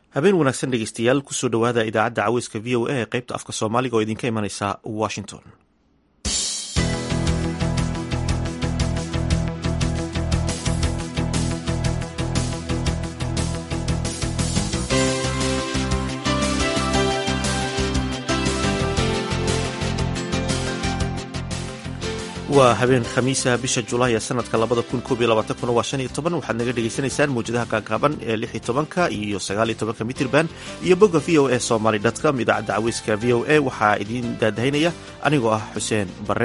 habeen wanaagsan dhegeystayaal kusoo dhowaada idaacadda caweyska v o a ee qaybta afka soomaaliga oo idinka imanaysa washington waa habeen khamiisa bisha julaay ee sanadka labada kun koob iyo labaatan waa shan iyo toban waxaad naga dhegaysanaysaan mawjadaha gaagaaban ee lix iyo tobanka iyo sagaal iyo tobanka mitirban iyo bogga v o a somaly com idaacadda caweyska v o a waxaa idiin daadahaynaya anigoo ah xuseen barre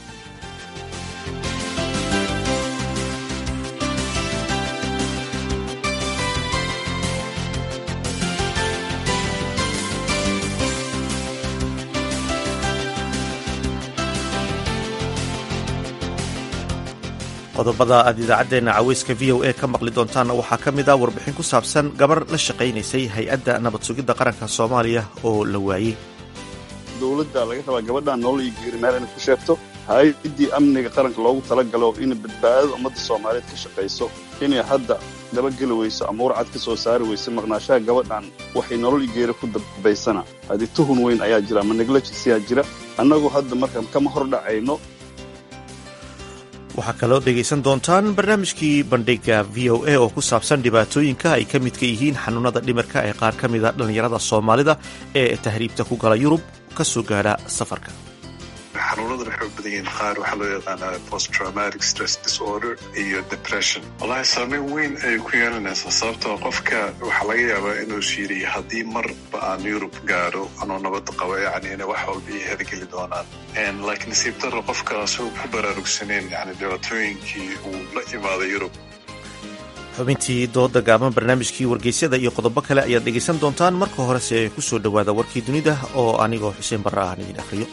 qodobada aad idaacaddeena caweyska v o a ka maqli doontaanna waxaa ka mid ah warbixin ku saabsan gabar la shaqaynaysay hay-adda nabad sugidda qaranka soomaaliya oo la waayey dowladda laga rabaa gabadhaan nolol iyo geeri meel inay ku sheegto hay-addii amniga qaranka loogu talagalo inay badbaadada ummadda soomaaliyeed ka shaqayso inay hadda dabageli weyso ama warcad ka soo saari weyso maqnaashaha gabadhan waxay nolol iyo geeri ku dambaysana haddii tuhun weyn ayaa jira ama neglajisiyaa jira annagu hadda markaan kama hor dhacayno waxaa kaloo dhegaysan doontaan barnaamijkii bandhiga v o a oo ku saabsan dhibaatooyinka ay ka midka yihiin xanuunada dhimirka ee qaar ka mida dhallinyarada soomaalida ee tahriibta ku gala yurub ka soo gaadha safarka xanuunadan waxay u badan yihiin qaar waxaa loo yaqaanaa post traumatic stress disorder iyo depression wallahi saameyn weyn ayay ku yeelanaysaa sababtoo qofka waxaa laga yaabaa inuu shiiriyo haddii marba aan yurub gaadho anoo nabad qabo yacni inay wax walba ii hergeli doonaan laakiin nasiib darro qofka asagoo ku baraarugsaneen yani dhibaatooyinkii uu la imaaday yurub xubintii dooda gaaban barnaamijkii wargeysyada iyo qodobo kale ayaad dhegaysan doontaan marka horese ku soo dhowaada warkii dunida oo anigoo xuseen barre aan idin akhriyo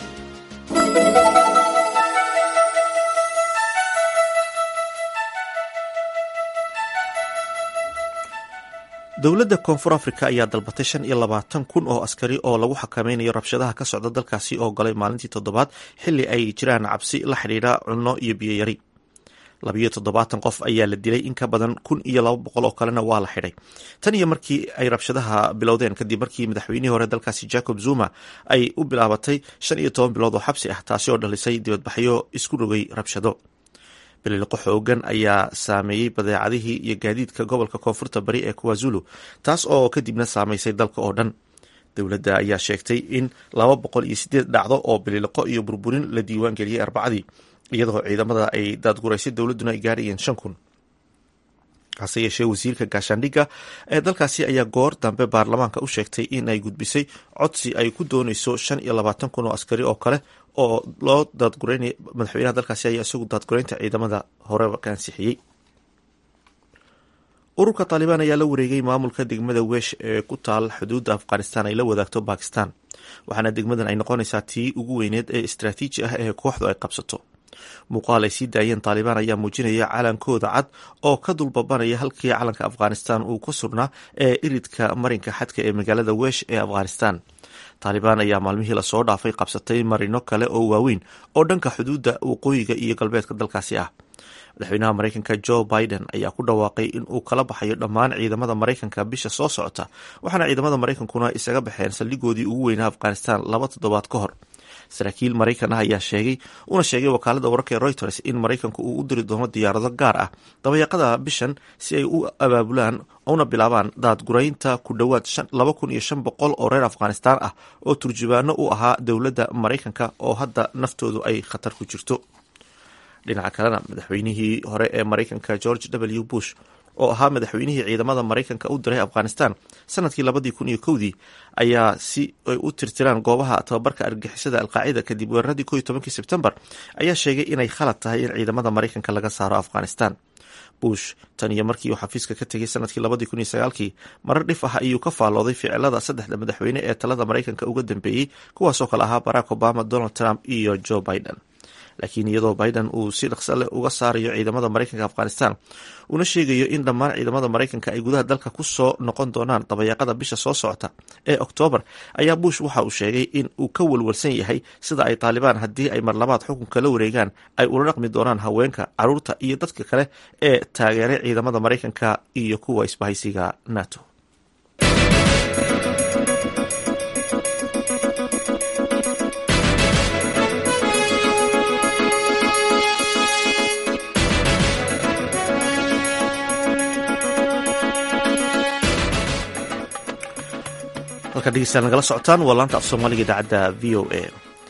dowladda koonfur africa ayaa dalbatay shan iyo labaatan kun oo askari oo lagu xakameynayo rabshadaha ka socda dalkaasi oo galay maalintii toddobaad xili ay jiraan cabsi la xidhiidha cunno iyo biyoyari labiyo toddobaatan qof ayaa la dilay in ka badan kun iyo laba boqol oo kalena waa la xidhay tan iyo markii ay rabshadaha bilowdeen kadib markii madaxweynihii hore dalkaasi jacob zuma ay u bilaabatay shan iyo toban bilood oo xabsi ah taasi oo dhalisay dibadbaxyo isku rogay rabshado biliqo xoogan ayaa saameeyey badeecadihii iyo gaadiidka gobolka koonfurta bari ee kuwazulu taas oo kadibna saameysay dalka oo dhan dowladda ayaa sheegtay in laba boqol iyo sideed dhacdo oo biliqo iyo burburin la diiwaan geliyey arbacadii iyadoo ciidamada ay daadguraysay dowladduna ay gaarayeen shan kun hase yeeshee wasiirka gaashaandhigga ee dalkaasi ayaa goor dambe baarlamaanka u sheegtay in ay gudbisay codsi ay ku dooneyso shan iyo labaatan kun oo askari oo kale oo loo daadgureynaya madaxweynaha dalkaasi ayaa isagu daadgureynta ciidamada horeba ka ansixiyey ururka taalibaan ayaa la wareegay maamulka degmada weesh ee ku taal xuduudda afghanistan ay la wadaagto bakistan waxaana degmadan ay noqonaysaa tii ugu weyneed ee istraatiiji ah ee kooxdu ay qabsato muuqaal ay sii daayeen taalibaan ayaa muujinaya calankooda cad oo ka dulbabanaya halkii calanka afghanistan uu ku sugnaa ee iridka marinka xadka ee magaalada weesh ee afghanistan taalibaan ayaa maalmihii lasoo dhaafay qabsatay marino kale oo waaweyn oo dhanka xuduudda waqooyiga iyo galbeedka dalkaasi ah madaxweynaha mareykanka joe biden ayaa ku dhawaaqay in uu kala baxayo dhammaan ciidamada mareykanka bisha soo socota waxaana ciidamada mareykankuna isaga baxeen saldhigoodii ugu weynaa afghanistan laba toddobaad ka hor saraakiil maraykan ah ayaa sheegay una sheegay wakaalada wararka ee reuters in maraykanku uu u diri doono diyaarado gaar ah dabayaqada bishan si ay u abaabulaan una bilaabaan daadguraynta ku dhowaad laba kun iyo shan boqol oo reer afghanistaan ah oo turjubaano u ahaa dowladda maraykanka oo hadda naftoodu ay khatar ku jirto dhinaca kalena madaxweynihii hore ee maraykanka george w bush oo ahaa madaxweynihii ciidamada maraykanka u diray afghanistan sanadkii labadii kun iyo kowdii ayaa si ay u tirtiraan goobaha tababarka argixisada alqaacida kadib weeraradii ko iyo tobankii sebtembar ayaa sheegay inay khalad tahay in ciidamada maraykanka laga saaro afghanistan bush tan iyo markii uu xafiiska ka tegay sanadkii labadii kun iyo sagaalkii marar dhif ah ayuu ka faallooday ficilada saddexda madaxweyne ee talada maraykanka uga dambeeyey kuwaasoo kale ahaa barack obama donald trump iyo joe biden laakiin iyadoo biden uu si dhaqso leh uga saarayo ciidamada maraykanka afghanistan una sheegayo in dhammaan ciidamada maraykanka ay gudaha dalka ku soo noqon doonaan dabayaaqada bisha soo socota ee oktoobar ayaa bush waxa uu sheegay in uu ka walwalsan yahay sida ay taalibaan haddii ay marlabaad xukunka la wareegaan ay ula dhaqmi doonaan haweenka caruurta iyo dadka kale ee taageeray ciidamada maraykanka iyo kuwa isbahaysiga nato halkaad dhegeystayaal nagala socotaan waa laanta af soomaaliga idaacadda v o a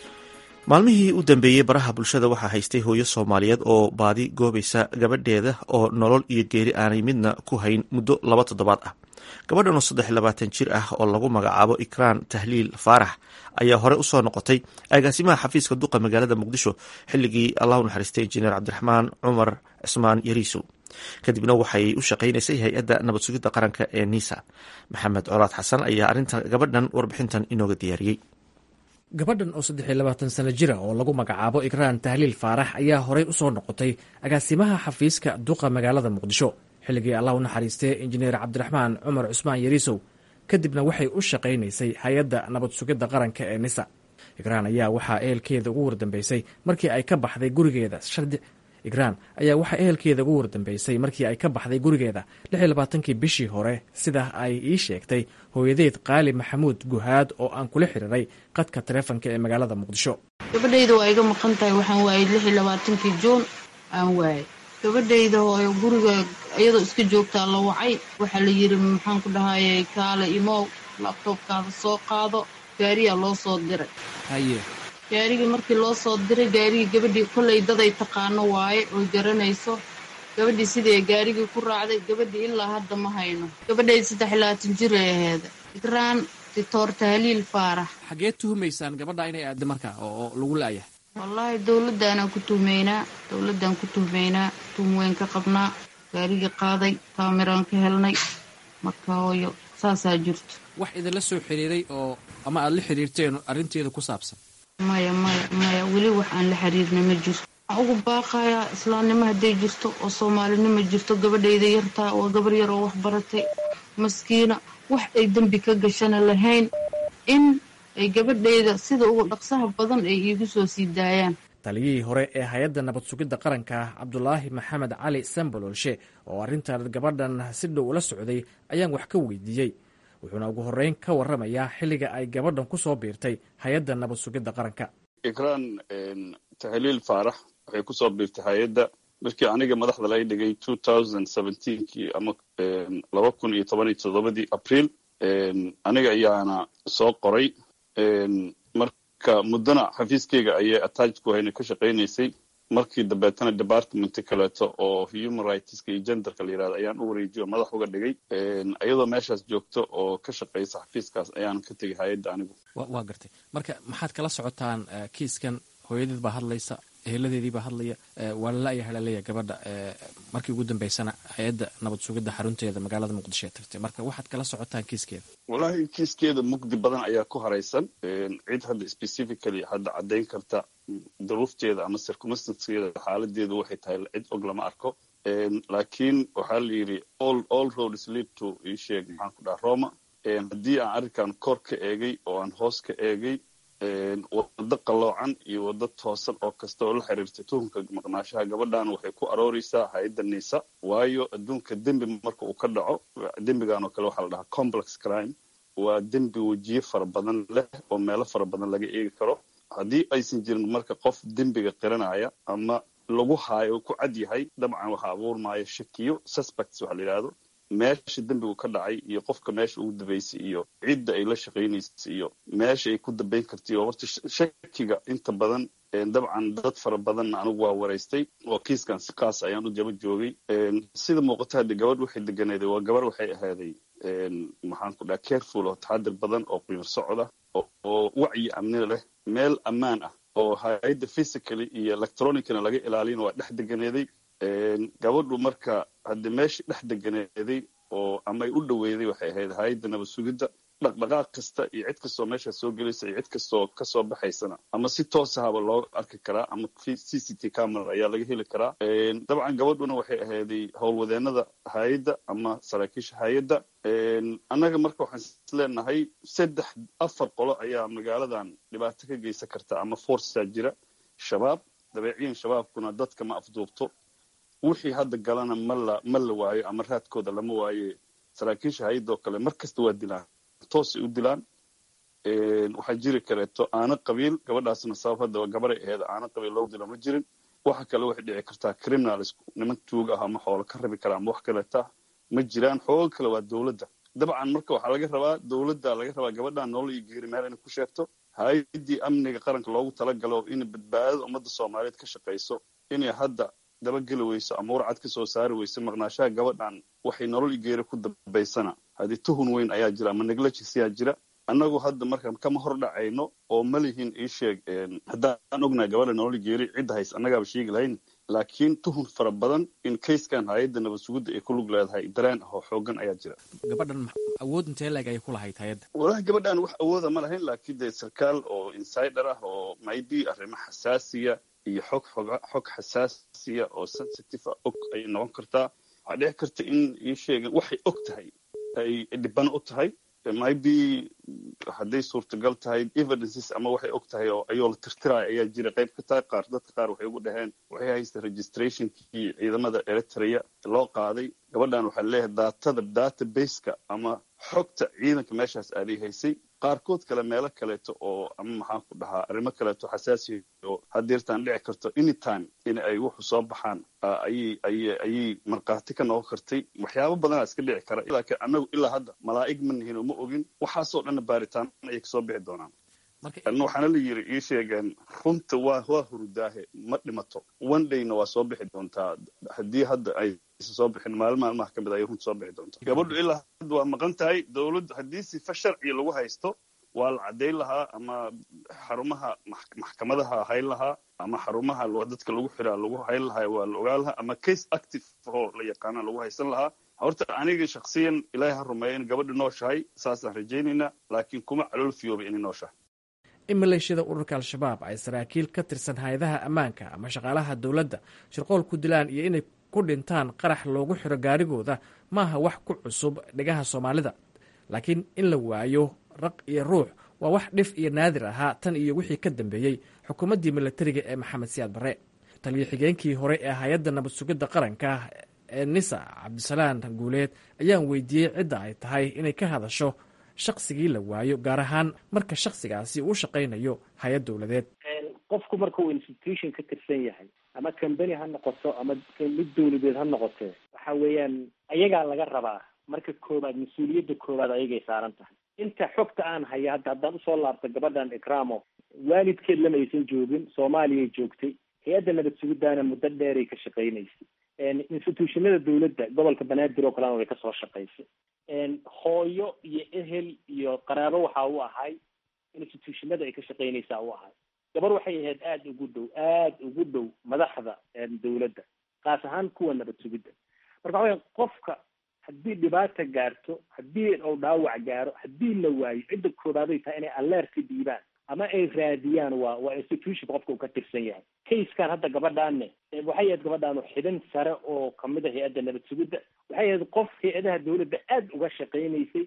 maalmihii u dambeeyey baraha bulshada waxaa haystay hooyo soomaaliyeed oo baadi goobaysa gabadheeda oo nolol iyo geeri aanay midna ku hayn muddo laba toddobaad ah gabadhan oo saddex labaatan jir ah oo lagu magacaabo ikraan tahliil faarax ayaa hore usoo noqotay agaasimaha xafiiska duqa magaalada muqdisho xilligii allahu naxariistay injineer cabdiraxmaan cumar cismaan yariisow kadibna waxay u shaqaynaysay hay-adda nabad sugidda qaranka ee nisa maxamed colaad xasan ayaa arrinta gabadhan warbixintan inooga diyaariyey gabadhan oo saddex iyo labaatan sano jira oo lagu magacaabo ikraan tahliil faarax ayaa horey usoo noqotay agaasimaha xafiiska duqa magaalada muqdisho xilligii allah u naxariistee injineer cabdiraxmaan cumar cusmaan yariisow kadibna waxay u shaqaynaysay hay-adda nabad sugidda qaranka ee nisa ikraan ayaa waxaa ehelkeeda ugu wardambeysay markii ay ka baxday gurigeeda igraan ayaa waxaa ehelkeeda ugu wardambeysay markii ay ka baxday gurigeeda lix iyo labaatankii bishii hore sida ay ii sheegtay hooyadeed qaali maxamuud guhaad oo aan kula xiriiray qadka taleefonka ee magaalada muqdisho gabadhayda waa iga maqan tahay waxaan waayay lix iyo labaatankii juun aan waayay gabadhayda hooyo guriga iyadoo iska joogtaa la wacay waxaa la yidhi maxaan ku dhahayay kaale imow labtoobkaada soo qaado gaariyaa loo soo diray gaarigii markii loo soo diray gaarigii gabadhii kollay daday taqaano waaye oy garanayso gabadhii sidee gaarigii ku raacday gabadhii ilaa hadda ma hayno gabadhayda saddex labaatan jir ay aheeda ikraan dictor tahliil faarax xageed tuhumaysaan gabadha inay aada markaa oo lagu la'yahay wallaahi dowladdaanaan ku tuhmaynaa dowladdaan ku tuhmaynaa tuhum weyn ka qabnaa gaarigii qaaday kaamiraan ka helnay marka hooyo saasaa jirto wax idinla soo xiriiray oo ama aada la xiriirteen arrinteeda ku saabsan maya maya maya weli wax aan la xiriirna ma jirto waxaan ugu baaqayaa islaamnimo hadday jirto oo soomaalinimo jirto gabadhayda yartaa waa gabar yar oo wax baratay maskiina wax ay dembi ka gashana lahayn in ay gabadhayda sida ugu dhaqsaha badan ay iigu soo sii daayaan taliyihii hore ee hay-adda nabad sugidda qaranka cabdulaahi maxamed cali sambololshe oo arrintan gabadhan si dhow ula socday ayaan wax ka weydiiyey wuxuuna ugu horreyn ka warramayaa xilliga ay gabadhan ku soo biirtay hay-adda nabad sugidda qaranka ikraan tahliil faarax waxay kusoo biirtay hay-adda markii aniga madaxda laga dhigay two thousand seventeenkii ama laba kun iyo toban iyo toddobadii abriil aniga ayaana soo qoray marka muddona xafiiskeyga ayay attach ku hayna ka shaqaynaysay markii dambeetana department kaleeto oo human rightska iyo genderka la yirahdo ayaan u wareejiyo madax uga dhigay iyadoo meeshaas joogto oo ka shaqaysa xafiiskaas ayaan ka tegay hay-adda anigu waa gartay marka maxaad kala socotaan kiiskan hooyadeed baa hadlaysa eheladeedii baa hadlaya waa lala-yahay laleeyahay gabadha markii ugu dambeysana hay-adda nabad sugidda xarunteeda magaalada muqdisho ee tagtay marka waxaad kala socotaan kiiskeeda wallahi kiiskeeda mugdi badan ayaa ku haraysan cid hadda specifically hadda caddayn karta duruufteeda ama circumstanceeda xaaladeedu waxay tahay cid og lama arko laakiin waxaa la yidhi all all roads lead to ii sheeg maxaan ku dhaha roma haddii aan arrinkan kor ka eegay oo aan hoos ka eegay waddo qalloocan iyo waddo toosan oo kasta oo la xiriirta tuhumka maqnaashaha gabadhan waxay ku arooreysaa hay-adda niisa waayo adduunka dembi marka uu ka dhaco dembigan oo kale waxaa la dhahaa complex crime waa dembi wejiye fara badan leh oo meelo fara badan laga eegi karo haddii aysan jirin marka qof dembiga qiranaya ama lagu haayo ku cad yahay dabcan waxaa abuurmaya shakiyo suspects waxa la yidhahdo meesha dembigu ka dhacay iyo qofka meesha ugu dambeysay iyo cidda ay la shaqaynaysay iyo meesha ay ku dambayn kartay oo horta shakiga inta badan dabcan dad fara badanna anigu waa waraystay oo kiiskan si kaas ayaan u jaba joogay sida muuqata hadde gabadh waxay deganeeday waa gabarh waxay ahaaday maxaan ku dhaha careful oo taxadir badan oo qiimar socda oo wacyi amni leh meel ammaan ah oo hay-adda physically iyo electronicna laga ilaalina waa dhex deganeeday gabadhu marka haddi meeshii dhex deganeeday oo ama ay u dhaweyday waxay ahayd hay-adda nabad sugidda dhaqdhaqaaq kasta iyo cid kastoo meeshaa soo gelaysa iyo cid kastoo kasoo baxaysana ama si toosahaba loo arki karaa ama c c t camera ayaa laga heli karaa dabcan gabadhuna waxay ahayday howlwadeenada hay-adda ama saraakiisha hay-adda annaga marka waxaan isleenahay saddex afar qolo ayaa magaaladan dhibaato ka geysan karta ama forcesaa jira shabaab dabeeciyan shabaabkuna dadka ma afduubto wixii hadda galana mala ma la waayo ama raadkooda lama waaye saraakiisha hay-adda oo kale mar kasta waa dilaan toosay u dilaan waxaa jiri kareeto aana qabiil gabadhaasna sabab hadda gabaray aheed aana qabiil loo dilo ma jirin waxa kale waxay dhici kartaa criminals niman tuug ah ama xoolo ka rabi kara ama wax kaleeta ma jiraan xooga kale waa dowladda dabcan marka waxaa laga rabaa dowladda laga rabaa gabadhan nolol iyo geeri meel inay ku sheegto hay-addii amniga qaranka loogu talagalo in badbaadada ummadda soomaaliyeed ka shaqayso inay hadda dabageli weyso ama warcad ka soo saari weyso maqnaashaha gabadhan waxay nolol iyo geeri ku dambaysana haddii tuhun weyn ayaa jira ama negligence ayaa jira annagu hadda marka kama hor dhacayno oo ma lihin ii sheeg haddaan ognahay gabadha nolol iyo geeri cidda hays annagaaba sheegi lahayn laakiin tuhun fara badan in kayskan hay-adda nabad sugidda ay ku lug leedahay dareen ah oo xoogan ayaa jira gabadhan awood intee leeg ayay ku lahayd hay-adda walahi gabadhan wax awooda ma lahayn laakiin dee sarkaal oo insider ah oo maybe arrimo xasaasiya iyo xog xog xasaasiya oo sensitive ah og ayay noqon kartaa waxaa dhici karta in ii sheegan waxay og tahay ay dhibano u tahay maybe hadday suurtagal tahay evidences ama waxay og tahay oo ayoo la tirtiraya ayaa jira qayb ka tahay qaar dadka qaar waxay ugu dhaheen waxay haysta registrationkii ciidamada eritrea loo qaaday gabadhan waxaa leeyahay daatada databaseka ama xogta ciidanka meeshaas aaday haysay qaarkood kale meelo kaleeto oo ama maxaan ku dhahaa arrimo kaleeto xasaasiya oo hadeertaan dhici karto anytime in ay wuxu soo baxaan ayay ayay ayay markhaati ka noqon kartay waxyaabo badanaa iska dhici kara laakiin annagu ilaa hadda malaa'ig ma nihin oo ma ogin waxaasoo dhanna baaritaan ayay kasoo bixi doonaan waxaana la yiri ii sheegeen runta waa waa hurudaahe ma dhimato one dayna waa soo bixi doontaa haddii hadda ay soo bixin maalin maalmaha ka mid ayay runta soo bixi doontaa gabadhu ilaa hadda waa maqan tahay dawladdu haddii sifa sharciga lagu haysto waa la caddayn lahaa ama xarumaha maxkamadaha hayn lahaa ama xarumaha dadka lagu xiraa lagu hayn lahaa waa la ogaan lahaa ama case active oo la yaqaana lagu haysan lahaa horta aniga shaksiyan ilaahay ha rumeeya in gabadha nooshahay saasaan rajaynaynaa laakiin kuma calool fiyooba inay nooshahay in maleeshiyada ururka al-shabaab ay saraakiil ka tirsan hay-adaha ammaanka ama shaqaalaha dowladda shirqool ku dilaan iyo inay ku dhintaan qarax loogu xiro gaarigooda maaha wax ku cusub dhigaha soomaalida laakiin in la waayo raq iyo ruux waa wax dhif iyo naadir ahaa tan iyo wixii ka dambeeyey xukuumaddii milatariga ee maxamed siyaad barre taliyo xigeenkii hore ee hay-adda nabad sugidda qaranka ee nisa cabdisalaan guuleed ayaan weydiiyey cidda ay tahay inay ka hadasho shaqsigii la waayo gaar ahaan marka shaksigaasi uu shaqaynayo hay-ad dowladeed qofku marka uu institution ka tirsan yahay ama combany ha noqoto ama mid dowladeed ha noqotee waxa weeyaan ayagaa laga rabaa marka koobaad mas-uuliyadda koowaad ayagay saaran tahay inta xogta aan haya hadda haddaan usoo laabto gabadhan ikramo waalidkeed lama aysan joogin soomaaliyay joogtay hay-adda nabad sugidaana muddo dheeray ka shaqaynaysay institutionada dowladda gobolka banaadir oo kalena way kasoo shaqaysay hooyo iyo ehel iyo qaraabo waxa u ahay institutionada ay ka shaqaynaysaa u ahay gabar waxay ahayd aada ugu dhow aada ugu dhow madaxda dowladda kaas ahaan kuwa nabad sugidda marka waxa weya qofka haddii dhibaata gaarto haddii uu dhaawac gaaro haddii la waayo cidda koobaaday tahay inay alerta dhiibaan ama ay raadiyaan waa waa institution qofka uu ka tirsan yahay kayskan hadda gabadhaanne waxay ahayd gabadhaanu xidhan sare oo kamid a hay-adda nabad sugidda waxay ahayd qof hay-adaha dowladda aada uga shaqaynaysay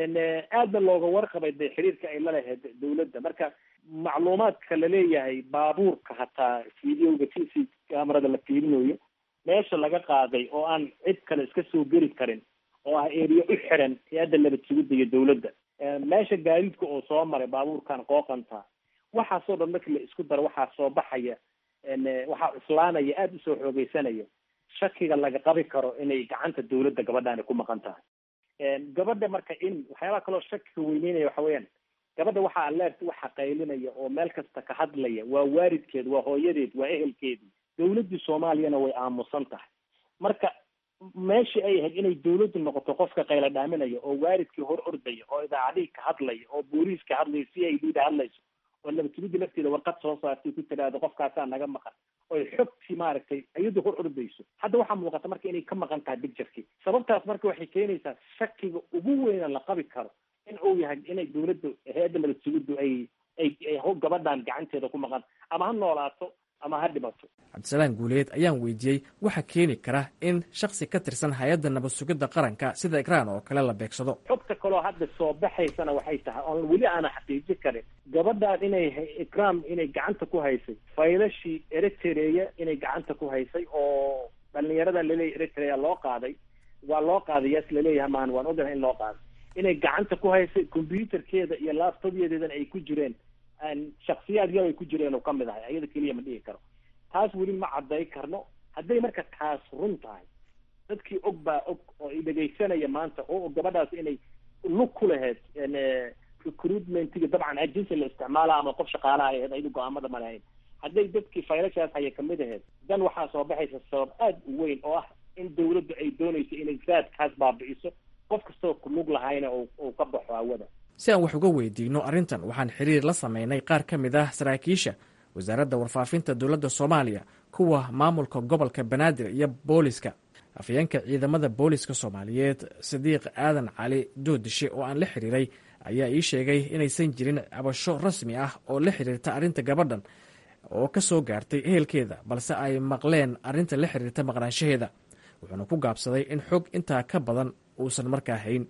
aadna looga warqabay de xiriirka ay la lahayd dowladda marka macluumaadka laleeyahay baabuurka hataa videoga t c camerada la fiirinayo meesha laga qaaday oo aan cid kale iska soo geli karin oo ah eriya u xiran hay-adda nabad sugidda iyo dowladda meesha gaadiidka oo soo maray baabuurkan qooqanta waxaasoo dhan markii la isku daro waxaa soo baxaya waxaa cuslaanaya aada usoo xoogeysanaya shakiga laga qabi karo inay gacanta dowladda gabadhaani ku maqan tahay gabadha marka in waxyaabaha kaloo shakiga weyneynaya waxa weeyaan gabadha waxaa aleert waxa qaylinaya oo meel kasta ka hadlaya waa waalidkeed waa hooyadeed waa ehelkeedii dowladdii soomaaliyana way aamusan tahay marka meeshii ay ahayd inay dowladdu noqoto qofka qayla dhaaminaya oo waalidkii hor ordaya oo idaacadihii ka hadlaya oo booliis ka hadlaya c i d da hadlayso oo nabadgelyadii lafteeda warqad soo saartay ku tiraahdo qofkaasaa naga maqan oy xogtii maaragtay iyadu hor ordayso hadda waxaa muuqata marka inay ka maqan tahay bicturkii sababtaas marka waxay keenaysaa shakiga ugu weyna la qabi karo in uu yahay inay dowladda hay-adda nabad sugiddu ay ay gabadhan gacanteeda ku maqan ama ha noolaato ama ha dhimato cabdisalaan guuleed ayaan weydiiyey waxa keeni kara in shaksi ka tirsan hay-adda nabad sugidda qaranka sida ikraan oo kale la beegsado xogta kaloo hadda soo baxaysana waxay tahay oon weli aana xaqiijin karin gabadhaan inay ikram inay gacanta ku haysay faylashii eritrea inay gacanta ku haysay oo dhalinyarada laleeyahy eritrea loo qaaday waa loo qaaday yaas laleeyahay maan waan ognahay in loo qaaday inay gacanta ku haysay combyuterkeeda iyo laptopyadeedana ay ku jireen shaksiyaad yar ay ku jireen oo kamid ahay ayada keliya ma dhigi karo taas weli ma cadday karno hadday marka taas run tahay dadkii og baa og oo i dhegaysanaya maanta oo gabadhaas inay lug ku lahayd recruitmentiga dabcan agency la isticmaala ama qof shaqaalaha ahayd ayadu go-aamada ma lahayn hadday dadkii faylashaas haya kamid ahayd dan waxaa soo baxaysa sabab aada u weyn oo ah in dawladdu ay doonayso inay raadkaas baabi'iso qof kastoo ku lug lahayna uu ka baxo hawada si aan wax uga weydiino arrintan waxaan xiriir la sameynay qaar ka mid ah saraakiisha wasaaradda warfaafinta dowladda soomaaliya kuwa maamulka gobolka banaadir iyo booliska afhayeenka ciidamada booliska soomaaliyeed sadiiq aadan cali doodishe oo aan la xiriiray ayaa ii sheegay inaysan jirin cabasho rasmi ah oo la xiriirta arrinta gabadhan oo ka soo gaartay ehelkeeda balse ay maqleen arrinta la xiriirta maqnaanshaheeda wuxuuna ku gaabsaday in xog intaa ka badan uusan markaa hayn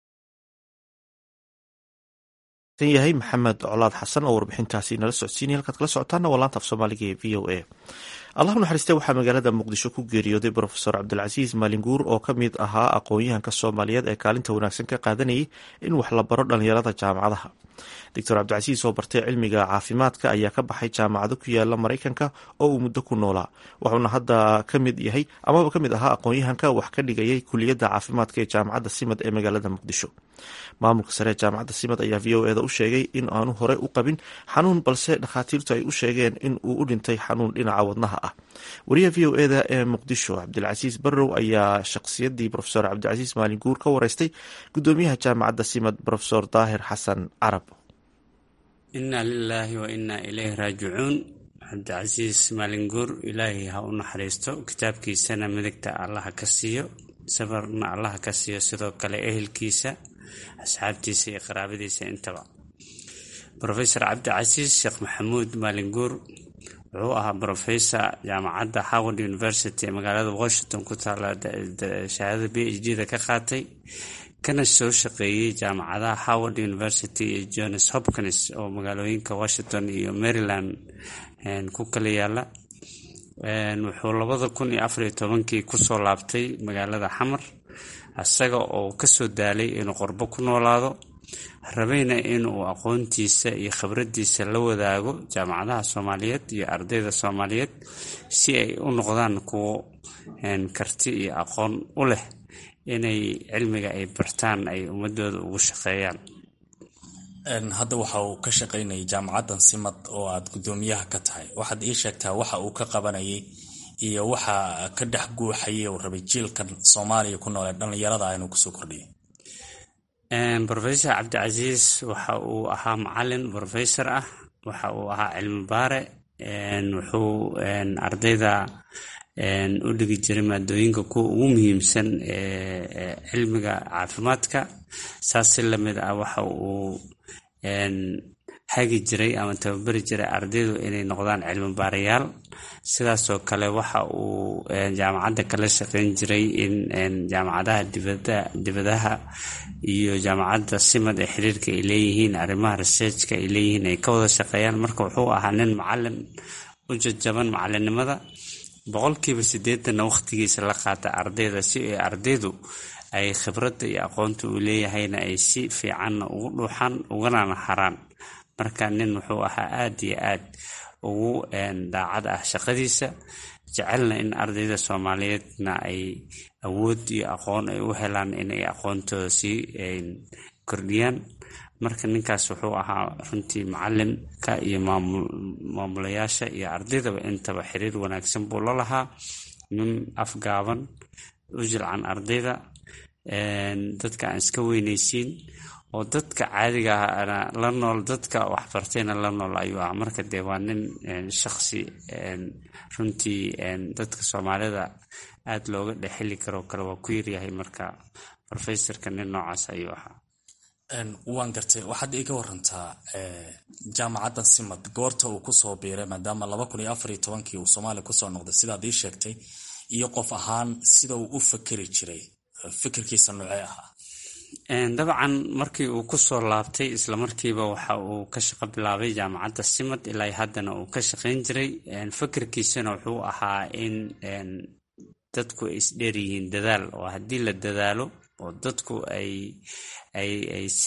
yahay maxamed colaad xasan oo warbixintaasi nala socodsiinaya halkaad kala socotaana waa laanta af soomaaliga ee v o a allahu naxariiste waxaa magaalada muqdisho ku geeriyooday brofesor cabdilcasiis maalinguur oo ka mid ahaa aqoon-yahanka soomaaliyeed ee kaalinta wanaagsan ka qaadanayay in wax la baro dhalinyarada jaamacadaha doctor cabdicasiis oo bartay cilmiga caafimaadka ayaa ka baxay jaamacado ku yaala maraykanka oo uu muddo ku noolaa wuxuuna hadda ka mid yahay amaba ka mid ahaa aqoon-yahanka wax ka dhigayay kuliyadda caafimaadka ee jaamacadda simad ee magaalada muqdisho maamulka sare ee jaamacadda simad ayaa v o eda u sheegay in aanu hore u qabin xanuun balse dhakhaatiirtu ay u sheegeen in uu u dhintay xanuun dhinaca wadnaha ah wariyaha v o eda ee muqdisho cabdilcasiis barrow ayaa shakhsiyaddii rofesor cabdilcasiis maalin guur ka wareystay gudoomiyaha jaamacadda simad rofesor daahir xasan carab inna lilaahi wa innaa ilayhi raajicuun cabdicasiis maalinguur ilaahay ha u naxariisto kitaabkiisana midigta allaha ka siiyo sabarna allaha ka siiyo sidoo kale ehelkiisa asxaabtiisa iyo qaraabadiisa intaba rofesor cabdicasiis sheekh maxamuud maalinguur wuxuu ahaa rofesor jaamacadda howard university ee magaalada washington ku taala shahaadada b h d da ka qaatay kana soo shaqeeyey jaamacadaha howard university iyo johns hopkins oo magaalooyinka washington iyo maryland ku kala yaala wuxuu labada kun iyo afariyo tobankii kusoo laabtay magaalada xamar isaga oo kasoo daalay inuu qorbo ku noolaado rabayna inuu aqoontiisa iyo khibraddiisa la wadaago jaamacadaha soomaaliyeed iyo ardayda soomaaliyeed si ay u noqdaan kuwo karti iyo aqoon u leh inay cilmiga ay bartaan ay ummadooda ugu shaqeeyaan hadda waxa uu ka shaqaynayay jaamacaddan simad oo aad guddoomiyaha ka tahay waxaad ii sheegtaa waxa uu ka qabanayay iyo waxa ka dhex guuxayay uu rabay jiilkan soomaaliya ku nool ee dhallinyarada inuu kusoo kordhiyo rofesor cabdicasiis waxa uu ahaa macalin rofesor ah waxa uu ahaa cilmi baare wuxuu ardayda u dhigi jiray maadooyinka kuwa ugu muhiimsan ee cilmiga caafimaadka saas si lamid ah waxa uu hagi jiray ama tababari jiray ardaydu inay noqdaan cilmi baarayaal sidaasoo kale waxa uu jaamacadda kala shaqeyn jiray in jaamacadaha dibadaha iyo jaamacadda simad ee xiriirka ay leeyihiin arrimaha researchka ay leeyihiin ay ka wada shaqeeyaan marka wuxuu ahaa nin macalin u jajaban macalinimada boqolkiiba sideetanna waqtigiisa la qaata ardayda si ay ardaydu ay khibradda iyo aqoonta uu leeyahayna ay si fiicanna ugu dhuuxaan uganana haraan marka nin wuxuu ahaa aada iyo aad ugu daacad ah shaqadiisa jecelna in ardayda soomaaliyeedna ay awood iyo aqoon ay u helaan inay aqoontooda sii kordhiyaan marka ninkaas wuxuu ahaa runtii macalinka iyo maamulayaasha iyo ardaydaba intaba xiriir wanaagsan buu la lahaa nin afgaaban u jilcan ardayda dadka aan iska weyneysiin oo dadka caadiga ahna la nool dadka waxbartayna la nool ayuu ah marka dee waa nin shaqsi runtii dadka soomaalida aada looga dhexeli karoo kale waa ku yaryahay marka rofesorka nin noocaas ayuu ahaa waan gartay waxaad iga warantaa jaamacaddan simad goorta uu kusoo biiray maadaama laba kun iyo afar iyo tobankii uu soomaaliya kusoo noqday sidaad ii sheegtay iyo qof ahaan sida uu u fakeri jiray fikirkiisa noocee ahaa dabcan markii uu kusoo laabtay islamarkiiba waxa uu ka shaqo bilaabay jaamacadda simad ilaa haddana uu ka shaqayn jiray fikirkiisana wuxuu ahaa in dadku ay isdheer yihiin dadaal oo haddii la dadaalo oo dadku ay ay ay si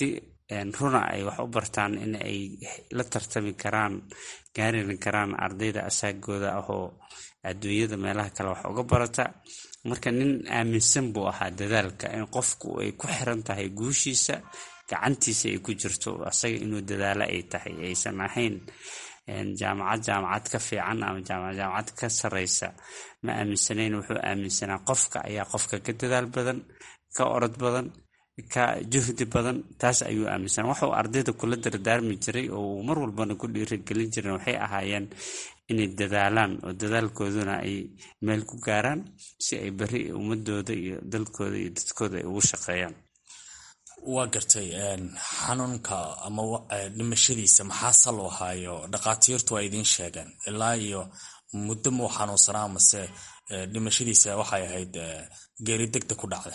runa ay wax u bartaan in ay la tartami karaan gaarin karaan ardayda asaagooda ah oo adduunyada meelaha kale wax uga barata marka nin aaminsan buu ahaa dadaalka in qofku ay ku xiran tahay guushiisa gacantiisa ay ku jirto asaga inuu dadaalo ay tahay aysan ahayn jaamacad jaamacad ka fiican ama jaamacad jaamacad ka sareysa ma aaminsanayn wuxuu aaminsanaa qofka ayaa qofka ka dadaal badan ka orod badan ka juhdi badan taas ayuu aaminsanaa waxuu ardayda kula dardaarmi jiray oo uu mar walbana ku dhiirigelin jiren waxay ahaayeen inay dadaalaan oo dadaalkooduna ay meel ku gaaraan si ay beri ummadooda iyo dalkooda iyo dadkooda ay ugu shaqeeyaan waa gartay xanuunka ama dhimashadiisa maxaa saloo haayo dhakhaatiirtu waa idiin sheegeen ilaa iyo muddo muu xanuunsanaa mase dhimashadiisa waxay ahayd geeri degdeg ku dhacda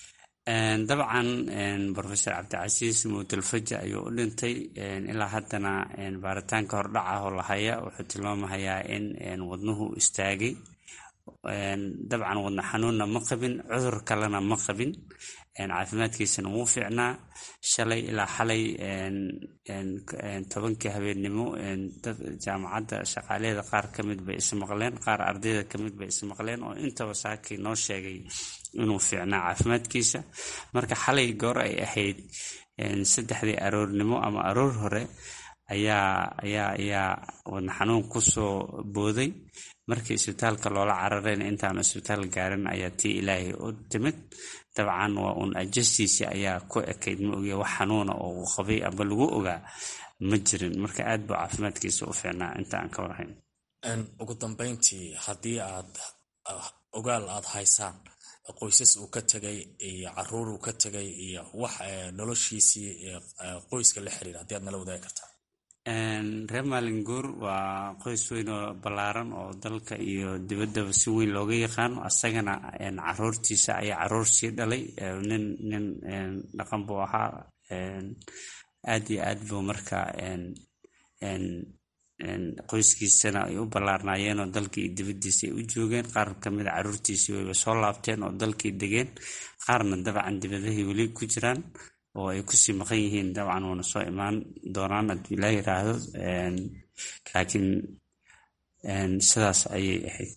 dabcan rofesor cabdicasiis muudalfaja ayuu u dhintay ilaa haddana baaritaanka hordhaca oo lahaya wuxuu tilmaamahayaa in wadnuhu istaagay dabcan wadna xanuunna ma qabin cudur kalena ma qabin caafimaadkiisana wuu fiicnaa shalay ilaa xalay tobankii habeennimo jaamacadda shaqaalaheeda qaar ka mid bay ismaqleen qaar ardayda ka mid bay ismaqleen oo intaba saakii noo sheegay inuu fiicnaa caafimaadkiisa marka xalay goor ay ahayd saddexdii aroornimo ama aroor hore ayaa ayaa ayaa wadna xanuun kusoo booday markii isbitaalka loola cararayna intaanu isbitaal gaarin ayaa tii ilaahay u timid dabcan waa uun ajastiisii ayaa ku ekayd ma ogiya wax xanuuna oo uu qabay aba lagu ogaa ma jirin marka aad buu caafimaadkiisa u fiicnaa inta aan ka warhayn ugu dambeyntii haddii aad ogaal aad haysaan qoysas uu ka tegay iyo caruur uu ka tegay iyo wax noloshiisii qoyska la xiriira haddii aad nala wadaagi kartaa reer maalinguur waa qoys weyn oo ballaaran oo dalka iyo dibaddaba si weyn looga yaqaano asagana caruurtiisa ayaa caruur sii dhalay nin nin dhaqan buu ahaa aad iyo aad buu marka qoyskiisana ay u ballaarnaayeen oo dalkii iyo dibaddiisa ay u joogeen qaar kamid a caruurtiisii wayba soo laabteen oo dalkii degeen qaarna dabcan dibadahay weli ku jiraan oo ay kusii maqan yihiin dabcan wuuna soo imaan doonaan hadduu ilaa yiraahdo laakiin sidaas ayay ahayd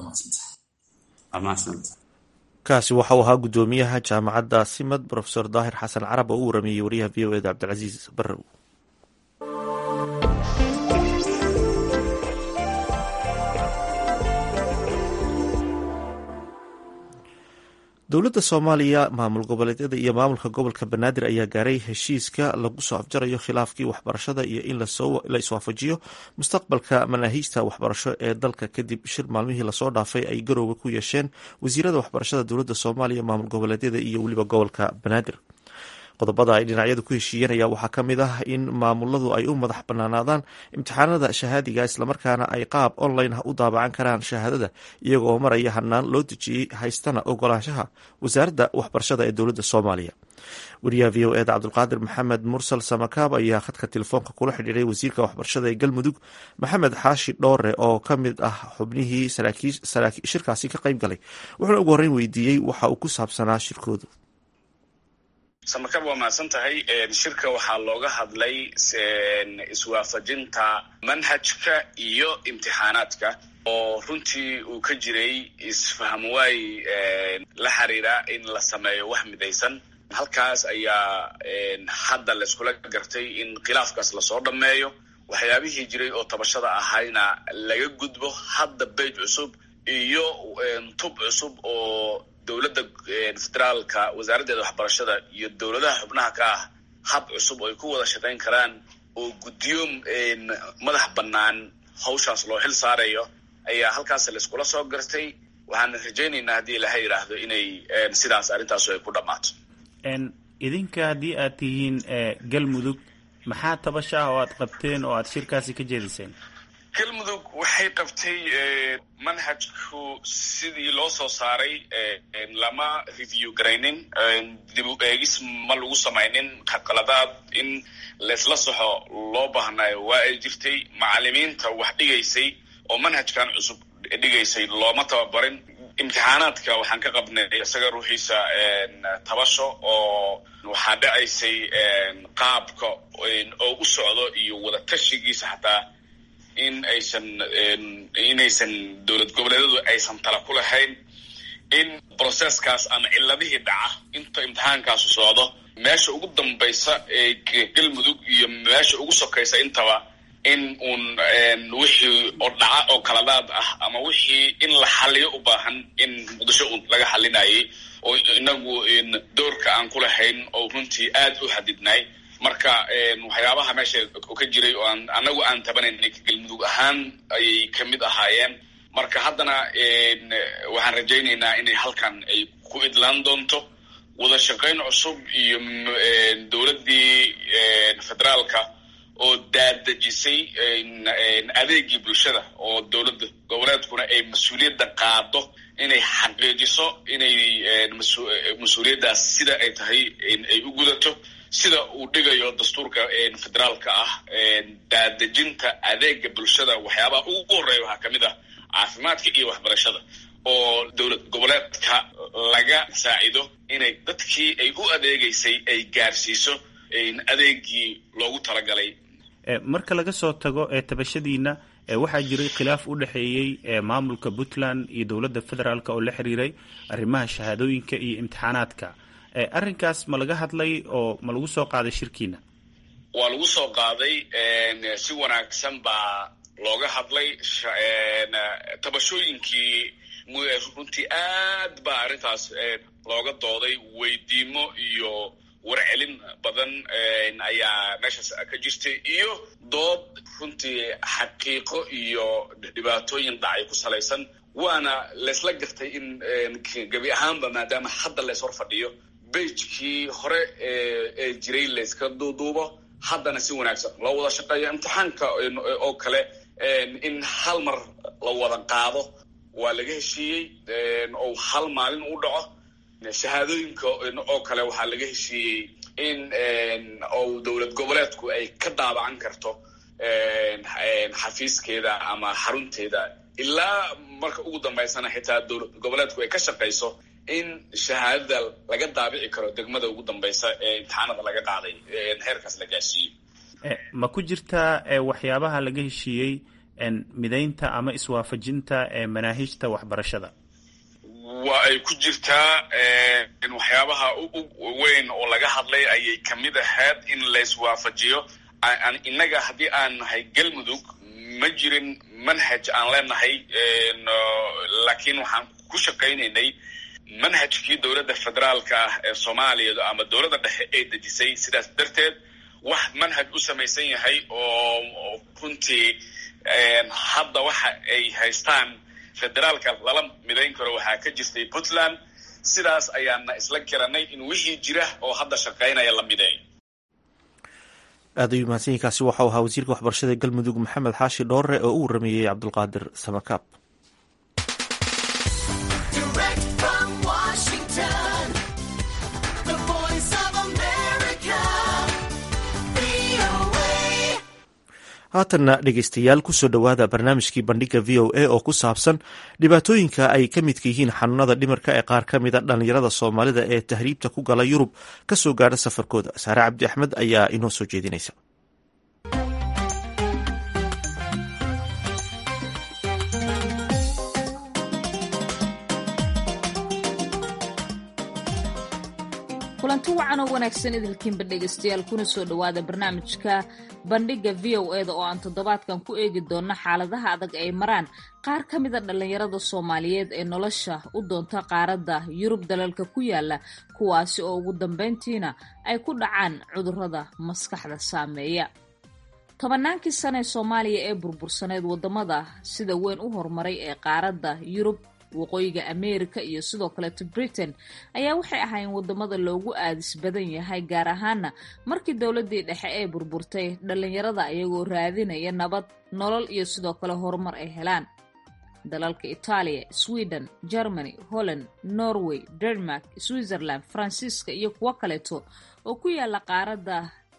kaasi waxa uu ahaa guddoomiyaha jaamacadda simad rofesor daahir xasan carab oo u warameeyey wariyaha v o eda cabdilcasiis barrow dowladda soomaaliya maamul goboleedyada iyo maamulka gobolka banaadir ayaa gaaray heshiiska lagu soo afjarayo khilaafkii waxbarashada iyo in la iswaafajiyo mustaqbalka manaahiijta waxbarasho ee dalka kadib shir maalmihii lasoo dhaafay ay garowga ku yeesheen wasiirada waxbarashada dowladda soomaaliya maamul goboleedyada iyo weliba gobolka banaadir qodobada ay dhinacyadu ku heshiiyeen ayaa waxaa ka mid ah in maamuladu ay u madax banaanaadaan imtixaanada shahaadiga islamarkaana ay qaab online u daabacan karaan shahaadada iyagoo maraya hanaan loo dejiyey haystana ogolaanshaha wasaaradda waxbarashada ee dowladda soomaaliya wariyaha v o eda cabdulqaadir maxamed mursal samakaab ayaa khadka telefoonka kula xidhiiray wasiirka waxbarashada ee galmudug maxamed xaashi dhoore oo ka mid ah xubnihii shirkaasi ka qayb galay wuxuuna ugu horreyn weydiiyey waxa uu ku saabsanaa shirkoodu samarkab waa mahadsan tahay shirka waxaa looga hadlay iswaafajinta manhajka iyo imtixaanaadka oo runtii uu ka jiray isfahamwaay la xiriira in la sameeyo wax midaysan halkaas ayaa hadda layskula gartay in khilaafkaas lasoo dhammeeyo waxyaabihii jiray oo tabashada ahayna laga gudbo hadda beyj cusub iyo tub cusub oo dowladda federaalka wasaaraddeeda waxbarashada iyo dowladaha xubnaha ka ah hab cusub oo ay ku wada shaqayn karaan oo guddiyo madax bannaan hawshaas loo xil saarayo ayaa halkaas layskula soo gartay waxaan rajaynaynaa haddii ilaha yidhaahdo inay sidaas arrintaasu ay ku dhammaato idinka haddii aad tihiin galmudug maxaa tabasha ah oo aad qabteen oo aad shirkaasi ka jeediseen galmudug waxay qabtay manhajku sidii loo soo saaray lama review garaynin dib u eegis ma lagu samaynin qaladaad in laysla soxo loo baahnayo waa ay jirtay macalimiinta wax dhigaysay oo manhajkan cusub dhigaysay looma tababarin imtixaanaadka waxaan ka qabnay isaga ruuxiisa tabasho oo waxaa dhacaysay qaabka oo u socdo iyo wada tashigiisa xataa in aysan inaysan dowlad goboleedyadu aysan tala ku lahayn in processkaas ama ciladihii dhaca inta imtixaankaasu socdo meesha ugu dambaysa ee galmudug iyo meesha ugu sokaysa intaba in uun wixii oo dhaca oo kaladaad ah ama wixii in la xaliyo u baahan in muqdisho un laga xalinayay oo inagu doorka aan ku lahayn oo runtii aad u xadidnay marka waxyaabaha meesha ka jiray oo aan anagu aan tabanaynay galmudug ahaan ayay kamid ahaayeen marka haddana waxaan rajaynaynaa inay halkan ay ku idlaan doonto wada shaqayn cusub iyo dowladdii federaalka oo daadejisay adeegii bulshada oo dowladda goboleedkuna ay mas-uuliyadda qaado inay xaqiijiso inay mas-uuliyaddaas sida ay tahay ay u gudato sida uu dhigayo dastuurka federaalka ah daadejinta adeega bulshada waxyaabaha ugu horreeya waxaa kamid ah caafimaadka iyo waxbarashada oo dowlad goboleedka laga saacido inay dadkii ay u adeegaysay ay gaarsiiso adeegii loogu talagalay marka laga soo tago ee tabashadiina waxaa jiray khilaaf u dhexeeyey maamulka puntland iyo dowladda federaalk oo la xiriiray arrimaha shahaadooyinka iyo imtixaanaadka arrinkaas ma laga hadlay oo ma lagu soo qaaday shirkiina waa lagu soo qaaday si wanaagsan baa looga hadlay tabashooyinkii runtii aad baa arrintaas looga dooday weydiimo iyo warcelin badan ayaa meeshaas ka jirtay iyo dood runtii xaqiiqo iyo dhibaatooyin dhacay ku salaysan waana laysla gartay in gebi ahaanba maadaama hadda lays hor fadhiyo beijkii hore ee jiray layska duuduubo haddana si wanaagsan loo wada shaqeeyo imtixaanka oo kale in hal mar la wada qaado waa laga heshiiyey oo hal maalin u dhaco shahaadooyinka oo kale waxaa laga heshiiyey in ou dowlad goboleedku ay ka daabacan karto xafiiskeeda ama xarunteeda ilaa marka ugu dambaysana xitaa dowlad goboleedku ay ka shaqayso in shahaadada laga daabici karo degmada ugu dambaysa ee imtixaanada laga qaaday heerkaas la gaarsiiyo ma ku jirtaa waxyaabaha laga heshiiyey midaynta ama iswaafajinta manaahijta waxbarashada waa ay ku jirtaa waxyaabaha weyn oo laga hadlay ayay kamid ahayd in layswaafajiyo innaga haddii aan nahay galmudug ma jirin manhaj aan leenahay laakiin waxaan ku shaqaynaynay manhajkii dowladda federaalka ah ee soomaaliya ama dowladda dhexe ay dejisay sidaas darteed wax manhaj u samaysan yahay oo runtii hadda waxa ay haystaan federaalka lala midayn karo waxaa ka jirtay puntland sidaas ayaana isla garanay in wixii jira oo hadda shaqaynaya la mideey aad ayuu mahadsanyiinkaasi waxau ahaa wasiirka waxbarashada galmudug maxamed xaashi dhoore oo u warameeyey cabdulqaadir samakaab haatanna dhegeystayaal kusoo dhowaada barnaamijkii bandhiga v o a oo ku saabsan dhibaatooyinka ay ka midka yihiin xanuunada dhimirka ee qaar ka mida dhallinyarada soomaalida ee tahriibta ku gala yurub kasoo gaadha safarkooda saare cabdi axmed ayaa inoo soo jeedinaysa kulanti wacan oo wanaagsan idilkiinba dhegaystayaal kuna soo dhowaada barnaamijka bandhigga v o eda oo aan toddobaadkan ku eegi doonno xaaladaha adag ay maraan qaar ka mida dhallinyarada soomaaliyeed ee nolosha u doonta qaaradda yurub dalalka ku yaala kuwaasi oo ugu dambayntiina ay ku dhacaan cudurrada maskaxda saameeya tobannaankii sane ee soomaaliya ee burbursaneed waddamada sida weyn u horumaray ee qaaradda yurub waqooyiga ameerika iyo sidoo kaleeto britain ayaa waxay ahaayeen wadamada loogu aadis badan yahay gaar ahaana markii dowladii dhexe ee burburtay dhallinyarada ayagoo raadinaya nabad nolol iyo sidoo kale horumar ay helaan dalalka itaaliya sweden germany holland norway denmark switzerland faransiiska iyo kuwo kaleeto oo ku yaala qaaradda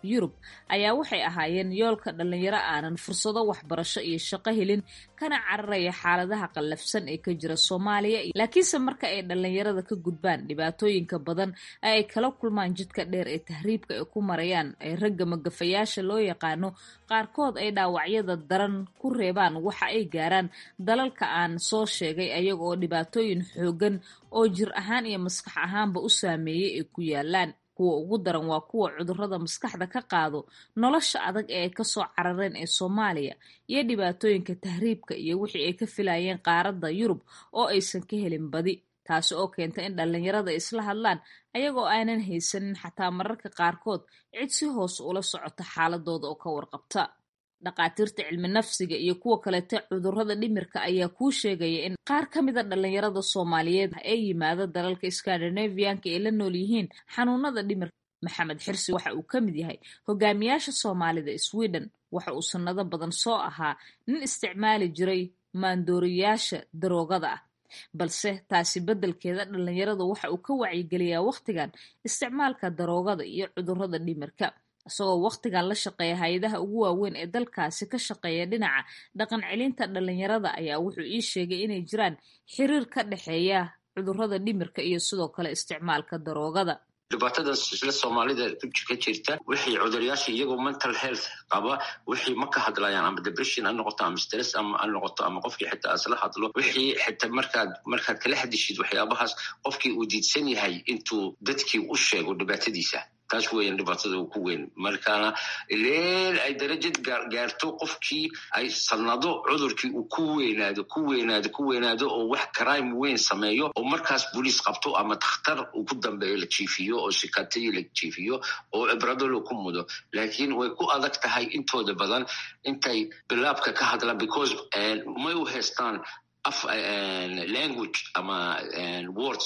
yurub ayaa waxay ahaayeen yoolka dhallinyaro aanan fursado waxbarasho iyo shaqo helin kana cararaya xaaladaha qallafsan ee ka jira soomaaliya laakiinse marka ay dhallinyarada ka gudbaan dhibaatooyinka badan ee ay kala kulmaan jidka dheer ee tahriibka ay ku marayaan ee ragga magafayaasha loo yaqaano qaarkood ay dhaawacyada daran ku reebaan waxa ay gaaraan dalalka aan soo sheegay ayaga oo dhibaatooyin xoogan oo jir ahaan iyo maskax ahaanba u saameeyey ay ku yaalaan kuwa ugu daran waa kuwa cudurrada maskaxda ka qaado nolosha adag ee ay kasoo carareen ee soomaaliya iyo dhibaatooyinka tahriibka iyo wixii ay ka filayeen qaaradda yurub oo aysan ka helin badi taasi oo keenta in dhallinyarada isla hadlaan ayagoo aanan haysanin xataa mararka qaarkood cid si hoos ula socota xaaladooda oo ka warqabta dhaqaatiirta cilmi nafsiga iyo kuwa kalete cudurrada dhimirka ayaa kuu sheegaya in qaar ka mida dhallinyarada soomaaliyeed ee yimaada dalalka skandinavianka ay la nool yihiin xanuunada dhimirka maxamed xirsi waxa uu ka mid yahay hogaamiyaasha soomaalida sweden waxa uu sannado badan soo ahaa nin isticmaali jiray maandooriyaasha daroogada ah balse taasi beddelkeeda dhallinyaradu waxa uu ka wacyigeliyaa wakhtigan isticmaalka daroogada iyo cudurrada dhimirka isagoo wakhtigan la shaqeeya hay-adaha ugu waaweyn ee dalkaasi ka shaqeeya dhinaca dhaqan celinta dhallinyarada ayaa wuxuu ii sheegay inay jiraan xiriir ka dhexeeya cudurrada dhimirka iyo sidoo kale isticmaalka daroogada dhibaatadan isla soomaalida ka jirta wixii cuduryaasha iyagoo mental health qaba wixii ma ka hadlayaan ama depression ha noqoto ama stress ama ha noqoto ama qofkii xitaa isla hadlo wixii xitaa markaad markaad kala hadishid waxyaabahaas qofkii uu diidsan yahay intuu dadkii u sheego dhibaatadiisa taas weeyaan dhibaatada ku weyn markaana ileen ay darajad gaarto qofkii ay sanado cudurkii uu ku weynaado ku weynaado ku weynaado oo wax crime weyn sameeyo oo markaas boliis qabto ama dakhtar uu ku dambeeyo la jiifiyo oo sikatayi la jiifiyo oo cibradolo ku mudo laakiin way ku adag tahay intooda badan intay bilaabka ka hadlaan because may u haystaan af language ama words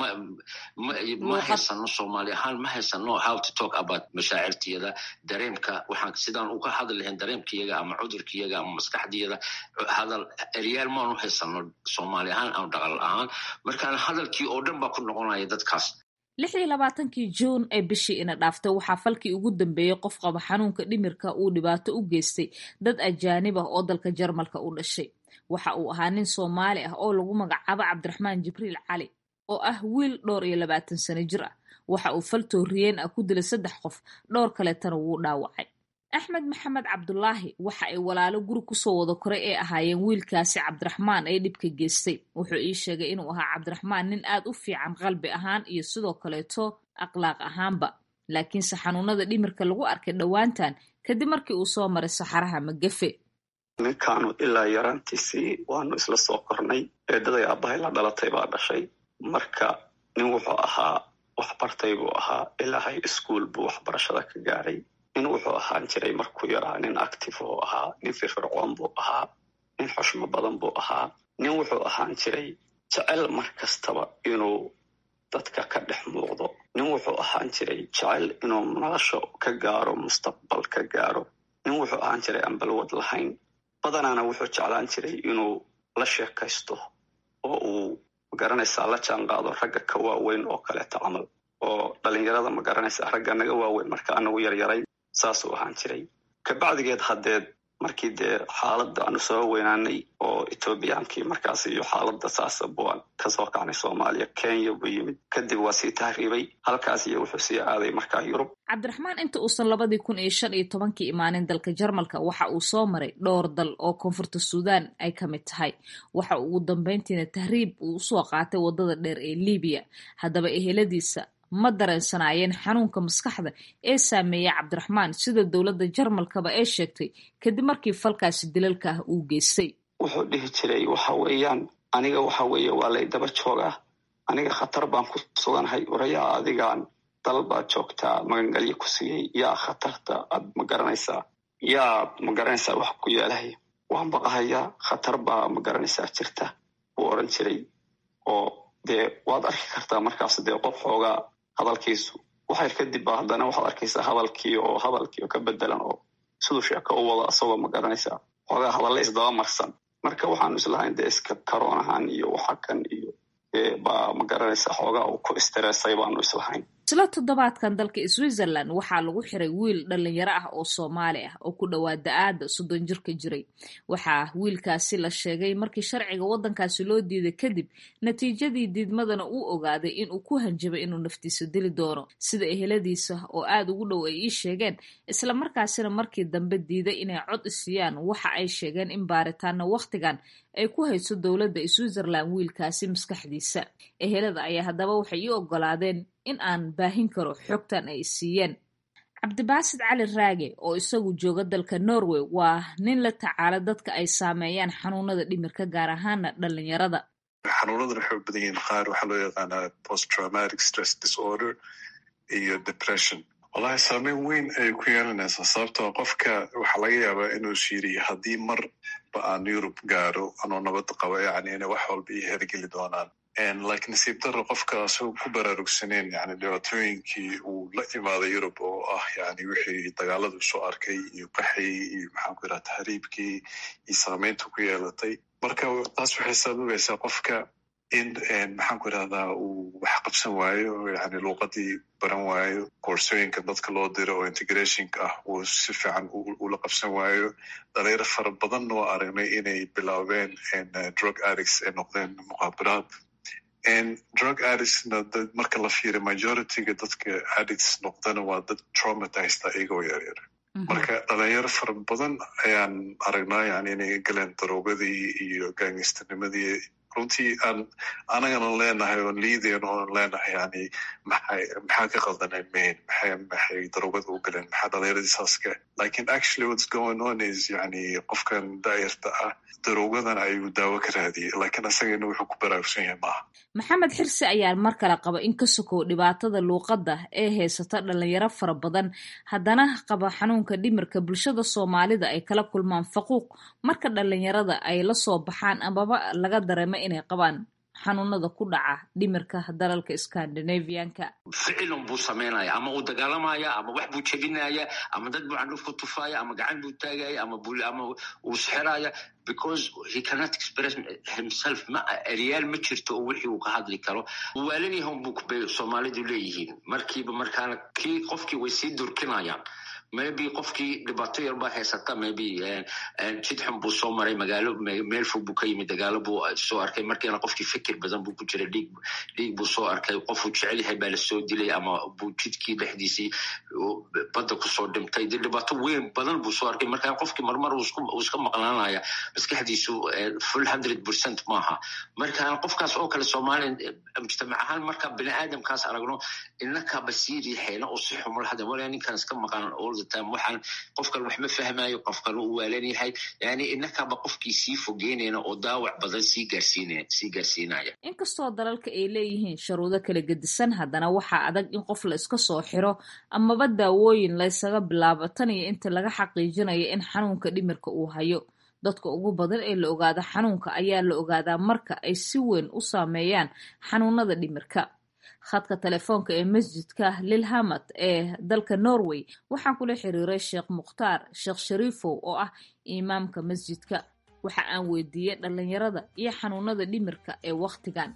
ma haysano soomaali ahaan ma haysano how to talk about mashaacirtiyada dareemka waxaan sidaan uga hadli lahayn dareemkayaga ama cudurkayaga ama maskaxdiyada hadal eryaal maanu haysano soomaali ahaan ama dhaqal ahaan markaan hadalkii oo dhan baa ku noqonaya dadkaas lix iyo labaatankii juun ee bishii ina dhaaftay waxaa falkii ugu dambeeyey qof qaba xanuunka dhimirka uu dhibaato u geystay dad ajaanib ah oo dalka jarmalka u dhashay waxa uu ahaa nin soomaali ah oo lagu magacaabo cabdiraxmaan jibriil cali oo ah wiil dhowr iyo labaatan sano jir ah waxa uu fal tooriyeen ah ku dilay saddex qof dhowr kaleetana wuu dhaawacay axmed maxamed cabdulaahi waxa ay walaalo guri kusoo wada koray ee ahaayeen wiilkaasi cabdiraxmaan ee dhibka geystay wuxuu ii sheegay inuu ahaa cabdiraxmaan nin aad u fiican qalbi ahaan iyo sidoo kaleeto akhlaaq ahaanba laakiinse xanuunada dhimirka lagu arkay dhowaantan kadib markii uu soo maray saxaraha magafe ninkaanu ilaa yaraantiisii waanu isla soo kornay eedaday aabbahay la dhalatay baa dhashay marka nin wuxuu ahaa waxbartay buu ahaa ilaahay iskuol buu waxbarashada ka gaaray nin wuxuu ahaan jiray markuu yaraa nin active buu ahaa nin firfircoon buu ahaa nin xushmo badan buu ahaa nin wuxuu ahaan jiray jecel mar kastaba inuu dadka ka dhex muuqdo nin wuxuu ahaan jiray jecel inuu nolosha ka gaaro mustaqbal ka gaaro nin wuxuu ahaan jiray aan balwad lahayn badanaana wuxuu jeclaan jiray inuu la sheekaysto oo uu magaranaysaa la jaan qaado ragga ka waaweyn oo kaleeto camal oo dhalinyarada magaranaysaa ragga naga waaweyn marka anagu yaryaray saasuu ahaan jiray kabacdigeed haddeed markii dee xaaladda aanu soo weynaanay oo etoobiyaankii markaas iyo xaaladda saasa buan kasoo kacnay soomaaliya kenya buu yimid kadib waa sii tahriibay halkaas iyo wuxuu sii aaday markaa yurub cabdiraxmaan inta uusan labadii kun iyo shan iyo tobankii imaanin dalka jarmalka waxa uu soo maray dhowr dal oo koonfurta suudaan ay ka mid tahay waxa uu ugu dambeyntiina tahriib uu usoo qaatay waddada dheer ee libiya haddaba eheladiisa ma dareensanaayeen xanuunka maskaxda ee saameeya cabdiraxmaan sida dowladda jarmalkaba ee sheegtay kadib markii falkaasi dilalka ah uu geystay wuxuu dhihi jiray waxa weeyaan aniga waxa weeye waa lay daba joogaa aniga khatar baan ku suganahay orayaa adigaan dal baad joogtaa magangelyo ku siiyey yaa khatarta aad ma garanaysaa yaa ma garanaysaa wax ku yeelahaya waan baqahayaa khatar baa ma garanaysaa jirta buu oran jiray oo dee waad arki kartaa markaas dee qof xoogaa hadalkiisu waxayr kadib ba haddana waxaad arkaysaa hadalkii oo hadalkii oo ka bedelan oo siduu sheeko u wado asagoo ma garanaysaa xoogaa hadalle isdaba marsan marka waxaanu islahayn dee iska karoon ahaan iyo waxa kan iyo baa ma garanaysaa xoogaa uu ku istireesay baanu islahayn isla toddobaadkan dalka switzerland waxaa lagu xiray wiil dhalinyaro ah oo soomaali ah oo ku dhowaa da-aada soddon jirka jiray waxaa wiilkaasi la sheegay markii sharciga waddankaasi loo diiday kadib natiijadii diidmadana uu ogaaday inuu ku hanjabay inuu naftiisa dili doono sida eheladiisa oo aada ugu dhow ay ii sheegeen islamarkaasina markii dambe diiday inay cod isiiyaan waxa ay sheegeen in baaritaana wakhtigan ay ku hayso dowladda switzerland wiilkaasi maskaxdiisa ehelada ayaa haddaba waxay ii ogolaadeen in aan baahin karo xogtan ay siiyeen cabdibaasid cali raage oo isagu jooga dalka norway waa nin la tacaala dadka ay saameeyaan xanuunada dhimirka gaar ahaana dhalinyarada xanuunadan waxay u badan yihiin qaar waxaa loo yaqaanaa post traumatic stress disorder iyo depression wallahi saameyn weyn ayay ku yeelanaysaa sababtoo qofka waxaa laga yaabaa inuu shiiriyo haddii marba aan yurub gaaro anoo nabad qaba yacni inay wax walba ii hergeli doonaan like nasiib daro qofka asagoo ku baraarugsaneen yani dhibaatooyinkii uu la imaaday yurub oo ah yani wixii dagaaladu soo arkay iyo qaxii iyo maxaanku yidhaha tahriibkii iyo saameynta ku yeelatay marka taas waxay sababaysaa qofka in maxaanku yidhahdaa uu wax qabsan waayo yani luuqadii baran waayo koorsooyinka dadka loo diro oo integrationka ah uu si fiican ula qabsan waayo dhalinyaro fara badan oo aragnay inay bilaabeen drug addicts ay noqdeen muqaabaraad drug addictsna marka la fiiriyo majorityga dadka addicts noqdana waa dad traumatized iyagoo yaryar marka dhalinyaro fara badan ayaan aragnaa yani inay galeen daroogadii iyo gaangistanimadii runtii aan anagana leenahay oon liidayn oon leenahay yani maxay maxaa ka qaldanay main maxay maxay daroogada u galeen maxaa dhalinyaradii saas ka lakin actually what's going on is yani qofkan daayarta ah daroogadan ayuu daawo ka raadiyey lakin asagana wuxuu ku baraarugsan yahay maaha maxamed xirsi ayaa mar kale qaba in ka sokow dhibaatada luuqadda ee haysata dhalinyaro fara badan haddana qaba xanuunka dhimirka bulshada soomaalida ay kala kulmaan faquuq marka dhalinyarada ay la soo baxaan amaba laga dareemo inay qabaan xanuunada ku dhaca dhimirka dalalka scandinavianka ficilun buu samaynaya ama uu dagaalamaya ama wax buu jebinaya ama dad buu candhuf ku tufaya ama gacan buu taagaya ama ama uu sixiraya because he cannot express himself ma eryaal ma jirto oo wixii uu ka hadli karo waalanyahan buu bay soomaalidu leeyihiin markiiba markaana kii qofkii way sii durkinayaan maybe qofkii dhibaato yar baa haysata maybe jid xun buu soo maray magaalo meel fog buu ka yimid dagaalo buu soo arkay markiina qofkii fikir badan buu ku jiray dhiig dhiig buu soo arkay qofuu jecel yahay baa lasoo dilay ama buu jidkii dhexdiisii badda kusoo dhimtay de dhibaato weyn badan buu soo arkay markaa qofkii marmar uu iska maqnaanaya maskaxdiisu full hundred percent maaha marka qofkaas oo kale soomaaliya mujtamac ahaan marka bini aadamkaas aragno inaka basiiri xeena oo si xumul hada walaa ninkan iska maqan waxaan qofkan wax ma fahmayo qofkan uu waalan yahay yani inakaba qofkii sii fogeynayna oo daawac badan sii gaarsiisii gaarsiinaya inkastoo dalalka ay leeyihiin sharuudo kala gedisan haddana waxaa adag in qof la iska soo xiro amaba daawooyin laysaga bilaabo tan iyo inta laga xaqiijinayo in xanuunka dhimirka uu hayo dadka ugu badan ee la ogaado xanuunka ayaa la ogaadaa marka ay si weyn u saameeyaan xanuunada dhimirka khadka telefoonka ee masjidka lilhamad ee dalka norway waxaan kula xiriiray sheekh mukhtaar sheekh shariifow oo ah imaamka masjidka waxa aan weydiiyey dhalinyarada iyo xanuunada dhimirka ee wakhtigan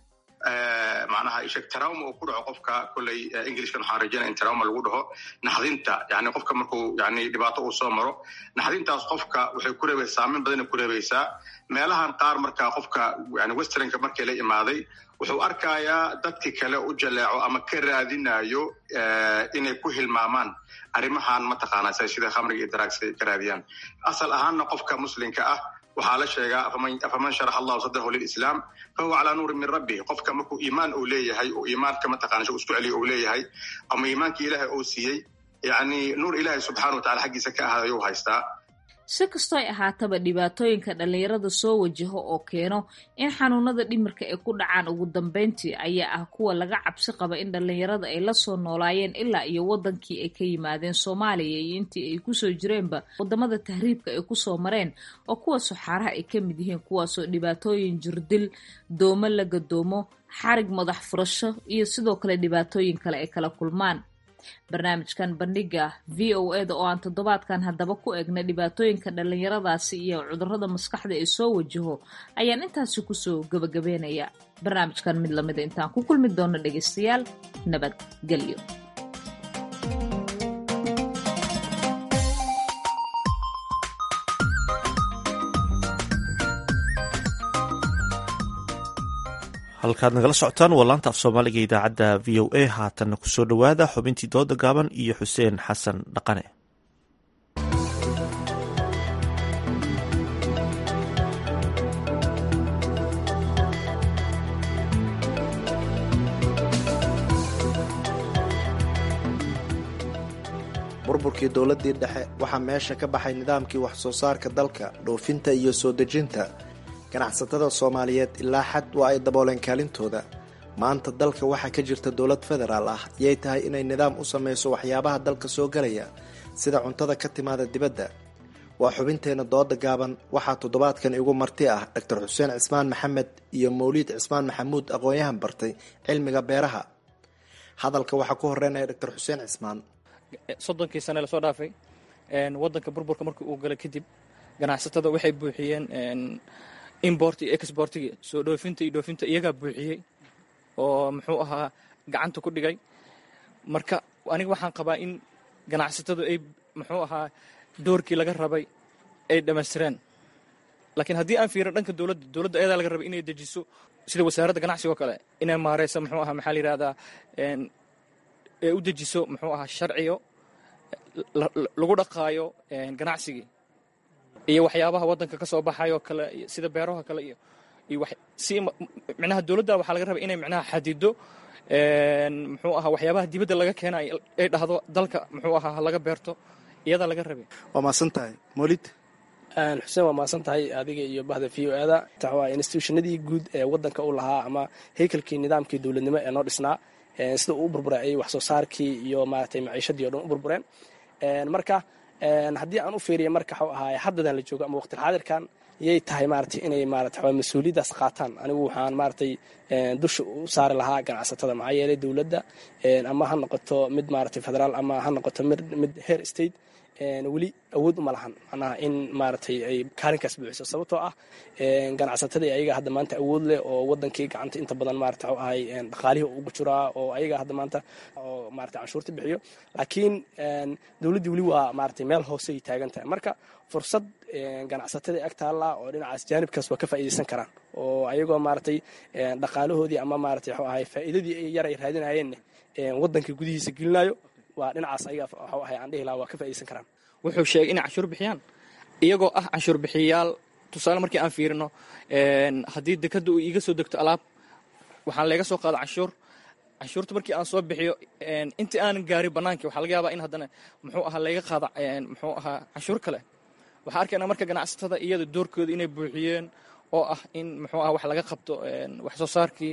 macnaha isheg trauma uu ku dhaco qofka kolley englishkan waxaan rajaynaya in trauma lagu dhaho naxdinta yani qofka markuu yani dhibaato uu soo maro naxdintaas qofka waxay ku reebaysaa saameyn badanay ku reebaysaa meelahan qaar marka qofka yani westernka markii la imaaday wuxuu arkayaa dadki kale u jaleeco ama ka raadinayo inay ku hilmaamaan arrimahan mataqaana sida khamriga iyo daraagsa ka raadiyaan asal ahaanna qofka muslimka ah waxaa la sheegaa afaman sharax allahu sadrahu lilislaam fahuwa calaa nuurin min rabbih qofka markuu iimaan uu leeyahay oo iimaanka mataqana isku celiya uu leeyahay ama iimaankii ilaahay uu siiyey yani nuur ilaahay subxana wa tacala xaggiisa ka ahaad ayuu haystaa si kastooy ahaataba dhibaatooyinka dhalinyarada soo wajaho oo keeno in xanuunada dhimirka ay ku dhacaan ugu dambeyntii ayaa ah kuwa laga cabsi qaba in dhalinyarada ay la soo noolaayeen ilaa iyo wadankii ay ka yimaadeen soomaaliya iyo intii ay kusoo jireenba wadamada tahriibka ay kusoo mareen oo kuwa suxaaraha ay ka mid yihiin kuwaasoo dhibaatooyin jirdil doomo la gadoomo xarig madax furasho iyo sidoo kale dhibaatooyin kale ay kala kulmaan barnaamijkan bandhiga v o eda oo aan toddobaadkan haddaba ku egna dhibaatooyinka dhalinyaradaasi iyo cudurrada maskaxda ee soo wajaho ayaan intaasi kusoo gabagabeynaya barnaamijkan mid lamida intaan ku kulmi doono dhegaystayaal nabadgelyo halkaad nagala socotaan waa laanta af soomaaliga idaacadda v o a haatanna kusoo dhowaada xubintii dooda gaaban iyo xuseen xasan dhaqane burburkii dowladdii dhexe waxaa meesha ka baxay nidaamkii wax soo saarka dalka dhoofinta iyo soo dejinta ganacsatada soomaaliyeed ilaa xad waa ay dabooleen kaalintooda maanta dalka waxaa ka jirta dowlad federaal ah yay tahay inay nidaam u samayso waxyaabaha dalka soo galaya sida cuntada ka timaada dibadda waa xubinteenna dooda gaaban waxaa toddobaadkan igu marti ah doctor xuseen cismaan maxamed iyo mawliid cismaan maxamuud aqoon-yahan bartay cilmiga beeraha hadalka waxaa ku horeynaya doctor xuseen cismaan soddonkii sane lasoo dhaafay wadanka burburka markii uu galay kadib ganacsatada waxay buuxiyeen import iyo exportigi soo dhoofinta iyo dhoofinta iyagaa buuxiyey oo muxuu ahaa gacanta ku dhigay marka aniga waxaan qabaa in ganacsatadu ay muxuu ahaa doorkii laga rabay ay dhammaystireen laakiin haddii aan fiirin dhanka dowladda dowladda ayadaa laga rabay inay dejiso sida wasaaradda ganacsiga oo kale inay maareyso muxuu ahaa maxaa la yidhahdaa ee u dejiso muxuu ahaa sharciyo lagu dhaqaayo ganacsigii iyo waxyaabaha waddanka ka soo baxayoo kale sida beeraha kale iyo iyo si micnaha dowladda waxaa laga rabay inay micnaha xadido muxuu ahaa waxyaabaha dibadda laga keena ay dhahdo dalka muxuu ahaa laga beerto iyadaa laga rabay waa maasan tahay molid xuseen waa maasan tahay adiga iyo bahda v o ada waa institutionadii guud ee waddanka u lahaa ama haykalkii nidaamkii dowladnimo ee noo dhisnaa sida uu u burburay ayay wax soo saarkii iyo maaragtay maciishadii o dhan u burbureen marka haddii aan u fiiriya marka waxuu ahaay haddadan la joogo ama waqtilxaadirkan yay tahay maaragtay inay maarata mas-uuliyaddaas qaataan anigu waxaan maaragtay dusha u saari lahaa ganacsatada maxaa yeelay dowladda ama ha noqoto mid maaragtay federaal ama ha noqoto mid heer state weli awood uma lahan macnaha in maaragtay ay kaalinkaas buuxiso sababtoo ah ganacsatadii ayaga hadda maanta awood leh oo wadankii gacanta inta badan maarata waxu ahay dhaqaalihii ugu jiraa oo ayaga hadda maanta oo maarata canshuurta bixiyo laakiin dowladdii weli waa maaragtay meel hoose ay taagan tahay marka fursad ganacsatadii ag taalla oo dhinacaas jaanibkaas waa ka faa'iidaysan karaan oo ayagoo maaragtay dhaqaalahoodii ama maaragtay waxu ahay faa'iidadii yar ay raadinayeenna waddanka gudihiisa gelinayo waa dhinacaas ayaga waxu ahay aan dhihi lahaa waa ka faa'iidaysan karaan wuxuu sheegay inay canshuur bixiyaan iyagoo ah canshuur bixiyayaal tusaale markii aan fiirino haddii dekadda uu iiga soo degto alaab waxaan leega soo qaada canshuur canshuurta markii aan soo bixiyo intii aanan gaarin bannaankii waxaa laga yaabaa in haddana muxuu ahaa layga qaada muxuu ahaa canshuur kale waxaa arkaynaa marka ganacsatada iyada doorkooda inay buuxiyeen oo ah in muxuu aha wax laga qabto wax soo saarkii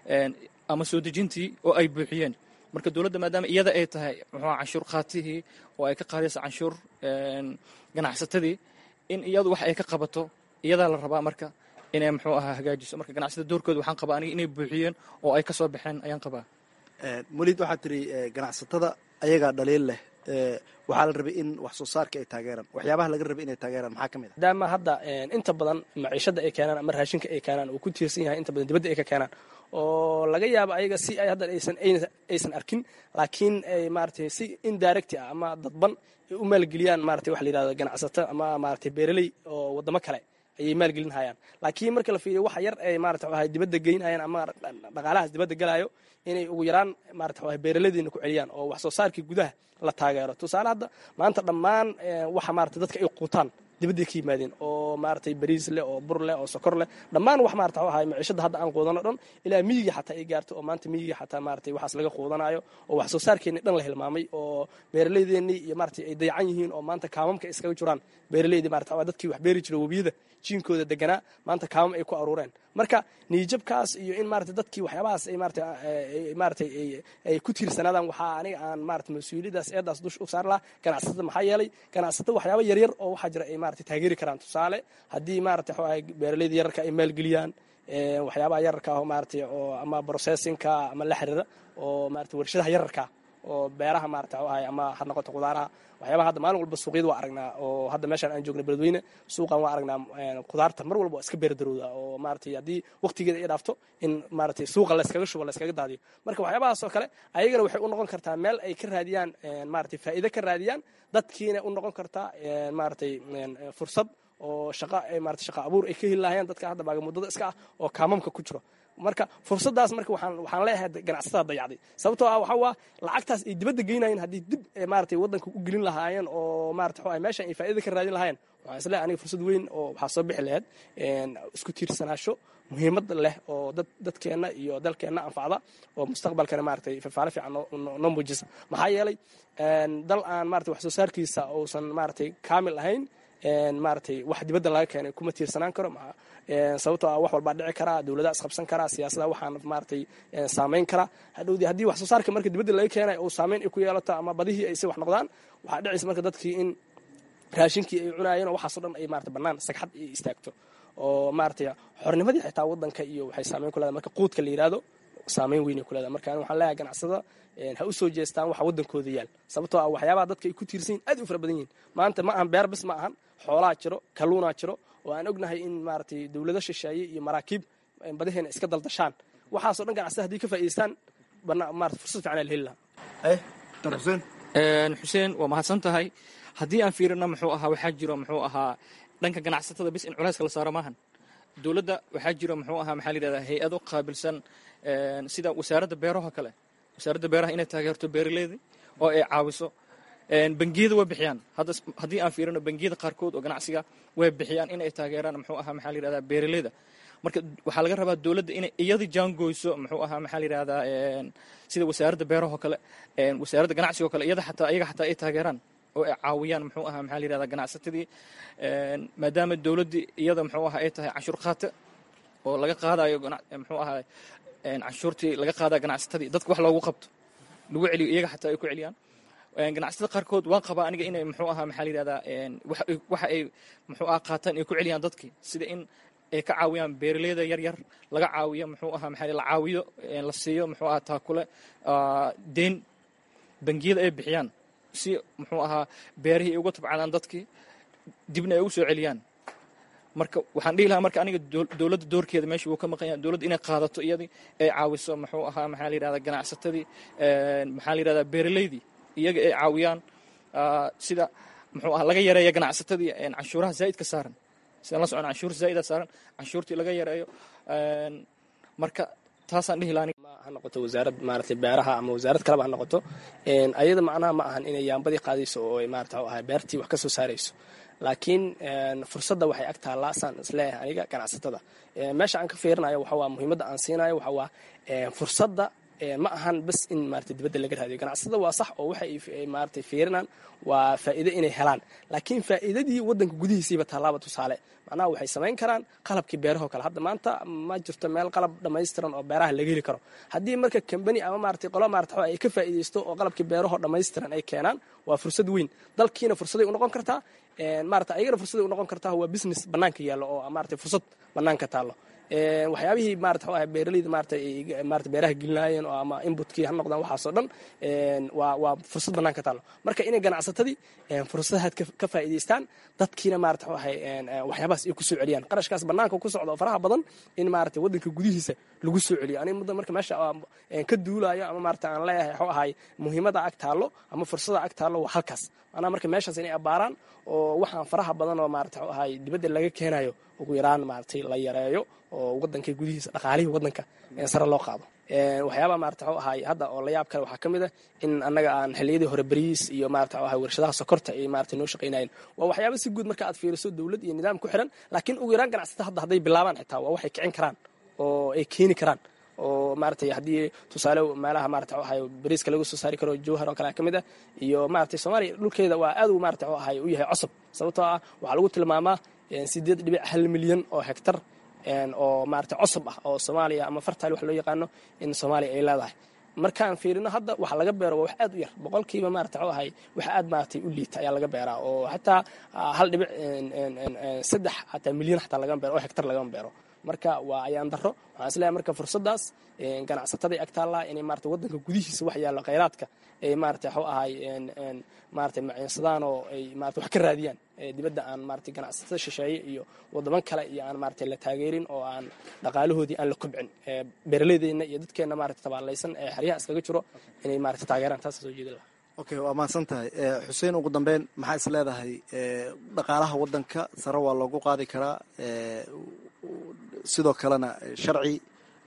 ama soo dejintii oo ay buuxiyeen marka dowladda maadaama iyada ay tahay muxuu canshuur qaatihii oo ay ka qaadayso canshuur ganacsatadii in iyadu wax ay ka qabato iyadaa la rabaa marka inay muxuu ahaa hagaajiso marka ganacsatada doorkooda waxaan qabaa aniga inay buuxiyeen oo ay ka soo baxeen ayaan qabaa molid waxaad tiri ganacsatada ayagaa dhaliil leh waxaa la rabay in wax soo saarka ay taageeraan waxyaabaha laga rabay inay taageeraan maxaa ka mid a maadaama hadda inta badan maciishada ay keenaan ama raashinka ay keenaan uu ku tiirsan yahay inta badan dibadda ay ka keenaan oo laga yaabo ayaga si ay hadda aysan aysan arkin laakiin ay maaragtay si indirect ah ama dadban ay u maalgeliyaan maratay waxa la yidhahdo ganacsato ama maaragtay beeraley oo waddamo kale ayay maalgelin hayaan laakiin marka la fiiriyo waxa yar ay maarata waxay dibadda geynayaan ama dhaqaalahaas dibadda galayo inay ugu yaraan maarata waxay beeraladiina ku celiyaan oo wax soo saarkii gudaha la taageero tusaale hadda maanta dhammaan waxa maarata dadka ay quutaan dibadday ka yimaadeen oo maaragtay bariis leh oo bur leh oo sokor leh dhammaan wax maarata waxa ahay maciishada hadda aan quudano dhan ilaa miyiga xataa ay gaarto oo maanta miyiga xataa maaragtay waxaas laga quudanayo oo wax soo saarkeenni dhan la hilmaamay oo beeraleydeenii iyo maaragtay ay dayacan yihiin oo maanta kaamamka iskaga jiraan beeraleydii maarata waa dadkii wax beeri jiray webiyada jiinkooda deganaa maanta kaamam ay ku aruureen marka niijabkaas iyo in maarata dadkii waxyaabahaas ay maarata maaragtay ay ku tiirsanaadaan waxaa aniga aan maarata mas-uuliyaddaas eedaas dush u saar lahaa ganacsatada maxaa yeelay ganacsatada waxyaaba yaryar oo waxaa jira ay maarata taageeri karaan tusaale haddii maarata waxu ahay beeraleyda yararka ay maalgeliyaan waxyaabaha yararka ah maarata oo ama processinka ama la xiriira oo maarata warshadaha yararka oo beeraha maarata waxu ahay ama ha noqoto qudaaraha waxyaabaha hadda maalin walba suuqyada waa aragnaa oo hadda meeshaan aan joogna beledweyne suuqan waa aragnaa qudaarta mar walba waa iska beerdarowda oo maaratay haddii waqtigeeda ay dhaafto in maaratay suuqa layskaga shubo layskaga daadiyo marka waxyaabahaas oo kale ayagana waxay u noqon kartaa meel ay ka raadiyaan maaratay faa'iido ka raadiyaan dadkiina u noqon kartaa maaratay fursad oo shaqa ay maarata shaqa abuur ay ka heli lahayeen dadka hadda baaga muddada iska ah oo kaamamka ku jiro marka fursadaas marka waxaan waxaan leeyahay ganacsatada dayacday sababtoo ah waxa waa lacagtaas ay dibadda geynayeen haddii dib maaragtay waddanka u gelin lahaayeen oo maarata waxa meeshan ay faa'iida ka raadin lahaayeen waxaan isleeyahay aniga fursad weyn oo waxaa soo bixi lahayd isku tiirsanaasho muhiimad leh oo dad dadkeenna iyo dalkeenna anfacda oo mustaqbalkana maaragtay fafaale fiican noo muujisa maxaa yeelay dal aan maarata wax soo saarkiisa uusan maaragtay kaamil ahayn maaragtay wax dibadda laga keenay kuma tiirsanaan karo sababtoo ah wax walbaa dhici karaa dowladaha isqabsan karaa siyaasada waxaan maaragtay saamayn karaa hadhowdii haddii wax soo saarka marka dibadda laga keenay uu saamayn ay ku yeelato ama badihii ay si wax noqdaan waxaa dhicaysa marka dadkii in raashinkii ay cunaayeen oo waxaasoo dhan ay maarata bannaan sagxad ay istaagto oo maaragtay xornimadii xitaa waddanka iyo waxay saamayn ku leedahay marka quudka la yidhaahdo saamayn weynay ku leedahay marka waxaan leeyahay ganacsada ha u soo jeestaan waxa waddankooda yaal sababtoo ah waxyaabaha dadka ay ku tiirsan yihin aad u fara badan yihin maanta ma ahan beer bis ma ahan xoolaa jiro kalluunaa jiro oo aan ognahay in maaragtay dowlado shisheeye iyo maraakiib badaheena iska daldashaan waxaasoo dhan ganacsada haddii ka faa'idaystaan maarata fursad fiican la heli lahaa xuseen waa mahadsan tahay haddii aan fiirino muxuu ahaa waxaa jiro muxuu ahaa dhanka ganacsatada bis in culayska la saaro maahan dowladda waxaa jiro muxuu ahaa maxaa la yidhahdaa hay-ado qaabilsan sida wasaaradda beeraha kale wasaaradda beeraha inay taageerto beeraleyda oo ay caawiso bangiyada way bixiyaan haddii aan fiirino bangiyada qaarkood oo ganacsiga way bixiyaan inay taageeraan muxuu ahaa maxaa la yidhahdaa beeraleyda marka waxaa laga rabaa dowladda inay iyada jaangoyso muxuu ahaa maxaa la yidhahdaa sida wasaaradda beeraha oo kale wasaaradda ganacsiga oo kale iyada xataa iyaga xataa ay taageeraan oo ay caawiyaan muxuu ahaa maxaa la yidhahdaa ganacsatadii maadaama dowladdii iyada muxuu ahaa ay tahay canshuur qaate oo laga qaadayo muxuu ahaa canshuurtii laga qaadaya ganacsatadii dadka wax loogu qabto lagu celiyo iyaga xataa ay ku celiyaan ganacsatada qaarkood waan qabaa aniga inay muxuu ahaa maxaa la yidhahdaa waxa ay muxuu ahaa qaataan ay ku celiyaan dadkii sida in ay ka caawiyaan beeraleyda yar yar laga caawiyo muxuu ahaa maxaa la caawiyo la siiyo muxuu ahaa taakule deyn bangiyada ay bixiyaan si muxuu ahaa beerihii ay uga tabcadaan dadkii dibna ay ugu soo celiyaan marka waxaan dhihi lahaa marka aniga dowladda doorkeeda meesha wuu ka maqan yahay dowladda inay qaadato iyadii ay caawiso muxuu ahaa maxaa la yidhahdaa ganacsatadii maxaa la yidhahdaa beeraleydii iyaga ay caawiyaan sida muxuu ahaa laga yareeya ganacsatadii canshuuraha zaa'idka saaran sidaan la socon canshuur zaa'ida saaran canshuurtii laga yareeyo marka taasaan dhihi lahaa ha noqoto wasaarad maaragtay beeraha ama wasaarad kaleba ha noqoto ayada macnaha ma ahan inay yaambadii qaadayso oo ay maarata waxa ahay beertii wax ka soo saarayso laakiin fursadda waxay ag taallaa saan isleeyahay aniga ganacsatada meesha aan ka fiirinayo waxa waa muhiimadda aan siinayo waxa waa fursadda ma ahan bas in maarata dibadda laga raadiyo ganacsatada waa sax oo waxa ay maaragtay fiirinaan waa faa'iido inay helaan laakiin faa'iidadii waddanka gudihiisiiba tallaaba tusaale macnaha waxay samayn karaan qalabkii beerahoo kale hadda maanta ma jirto meel qalab dhammaystiran oo beeraha laga heli karo haddii marka kambani ama maaragtay qolo maarata ay ka faa'iidaysto oo qalabkii beerahoo dhammaystiran ay keenaan waa fursad weyn dalkiina fursaday u noqon kartaa maarata ayagana fursaday u noqon kartaa waa business bannaanka yaallo oo maarata fursad bannaanka taallo waxyaabihii maarata waxa beeraleyda maarata maarata beeraha gelinaayeen oo ama inputkii ha noqdaan waxaasoo dhan waa waa fursad bannaan ka taallo marka inay ganacsatadii fursadahaad ka faa'iidaystaan dadkiina maarata waxay waxyaabahaas ay ku soo celiyaan qarashkaas bannaanka ku socda oo faraha badan in maarata waddanka gudihiisa lagu soo celiyo aniga muddo marka meesha ka duulayo ama maarata aan leeyahay waxuu ahay muhiimada ag taallo ama fursada ag taallo waa halkaas macnaha marka meeshaas inay abbaaraan oo waxaan faraha badan oo maarata waxuu ahay dibadda laga keenayo ugu yaraan maaratay la yareeyo oo waddanka gudihiisa dhaqaalihii waddanka sare loo qaado waxyaabaa maarata waxuu ahay hadda oo la yaab kale waxaa ka mid a in annaga aan xilliyadii hore beriis iyo maarata waxuu ahay warshadaha sokorta ay maarata noo shaqaynayeen waa waxyaaba si guud marka aad fiiriso dowlad iyo nidaam ku xiran laakiin ugu yaraan ganacsata hadda hadday bilaabaan xitaa waa waxay kicin karaan oo ay keeni karaan oo maaratay haddii tusaale meelaha maarata waxay bariiska laga soo saari karo jawhar oo kale ka mid ah iyo maaratay soomaaliya dhulkeeda waa aad uu maarata waxuu ahay u yahay cosab sababtoo ah waxaa lagu tilmaamaa sideed dhibic hal milyan oo hektar oo maarata cosab ah oo soomaaliya ama fartaal wax loo yaqaano in soomaaliya ay leedahay markaan fiirino hadda waxa laga beero waa wax aad u yar boqolkiiba maarata waxuu ahay wax aad maaratay u liita ayaa laga beeraa oo xataa hal dhibic saddex xataa milyan xataa lagama beero oo hektar lagama beero marka waa ayaan daro waxaan isleeyahay marka fursaddaas ganacsataday ag taallaa inay maarata waddanka gudihiisa wax yaallo khayraadka ay maarata waxuu ahay maarata maciinsadaan oo ay maarata wax ka raadiyaan dibadda aan maarata ganacsatada shisheeye iyo waddaman kale iyo aan maarata la taageerin oo aan dhaqaalahoodii aan la kobcin beeraleydeenna iyo dadkeenna maarata tabaalaysan ee xeryaha iskaga jiro inay maarata taageeraan taasa soo jeedin lahaa okay waa mahadsan tahay xuseen ugu dambeyn maxaa is leedahay dhaqaalaha waddanka sare waa loogu qaadi karaa sidoo kalena sharci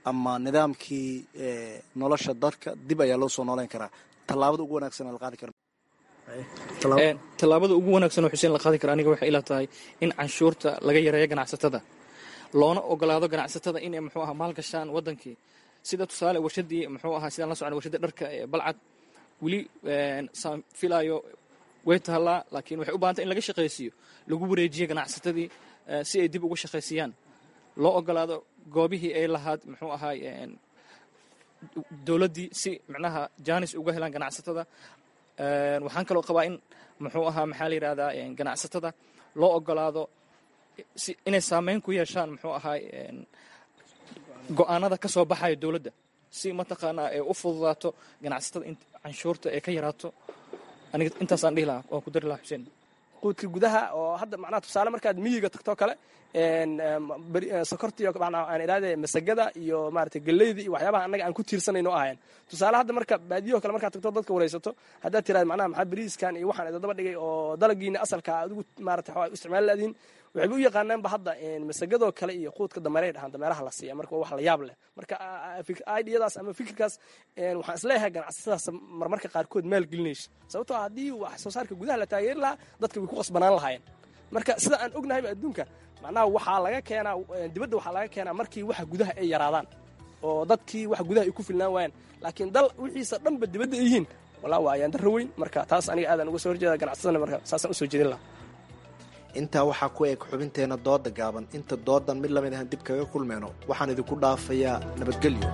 ama nidaamkii nolosha dadka dib ayaa loo soo nooleyn karaa tallaabada ugu wanaagsan la qaadi kara tallaabada ugu wanaagsan oo xuseen la qaadi kara aniga waxay ila tahay in canshuurta laga yareeyo ganacsatada loona ogolaado ganacsatada inay muxuu ahaa maal gashaan wadankii sida tusaale warshadii muxuu ahaa sidaan la socon warshada dharka ee balcad weli saan filaayo way tahallaa laakiin waxay u bahantay in laga shaqaysiiyo lagu wareejiyo ganacsatadii si ay dib ugu shaqaysiyaan loo ogolaado goobihii ay lahaad muxuu ahaay dowladdii si micnaha jaanis uga helaan ganacsatada waxaan kaloo qabaa in muxuu ahaa maxaa la yidhahdaa ganacsatada loo ogolaado si inay saameyn ku yeeshaan muxuu ahaay go-aanada ka soo baxaya dowladda si mataqaanaa ay u fududaato ganacsatada in canshuurta ay ka yaraato aniga intaasaan dhihi lahaa waan ku dari lahaa xuseen quudka gudaha oo hadda macnaha tusaale markaad miyiga tagto kale sokortiyo aan idhahdee masagada iyo maarata galleyda iyo waxyaabaha annaga aan ku tiirsanayno ahayn tusaale hadda marka baadiyaho kale markaad tagto dadka waraysato haddaad tiraad macnaha maxaa beriiskan iyo waxaan idadaba dhigay oo dalagiina asalka adigu maarata waxaa isticmaali laadiin waxayba u yaqaanaanba hadda masagadoo kale iyo quudka dameeray dhahaan dameeraha la siiya marka wax la yaab leh marka idiyadaas ama fikirkaas waxaan isleeyahay ganacsatadaas marmarka qaarkood maal gelinayso sababtoo haddii wax soo saarka gudaha la taageeri lahaa dadka way ku qasbanaan lahaayeen marka sida aan ognahayba adduunka macnaha waxaa laga keenaa dibadda waxaa laga keenaa markii waxa gudaha ay yaraadaan oo dadkii wax gudaha ay ku filnaan waayaan laakiin dal wixiisa dhanba dibadda ay yihiin walaa waa ayaan darro weyn marka taas aniga aadaan uga soo horjeeda ganacsadana marka saasaan usoo jeedin lahaa intaa waxaa ku eg xubinteenna dooda gaaban inta doodan mid lamid ahan dib kaga kulmeyno waxaan idinku dhaafayaa nabadgelyo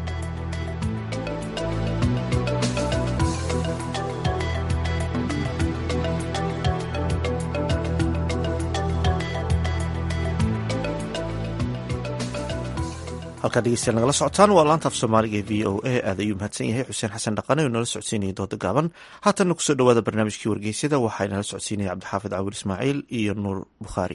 halkaa dhegeystayaal nagala socotaan waa laanta af soomaaliga ee v o a aad ayuu mahadsan yahay xuseen xasan dhaqane oo nala socodsiinaya dooda gaaban haatanna kusoo dhawaada barnaamijkii wargeysyada waxaa nala socodsiinaya cabdixaafid cawil ismaaciil iyo nuur bukhaari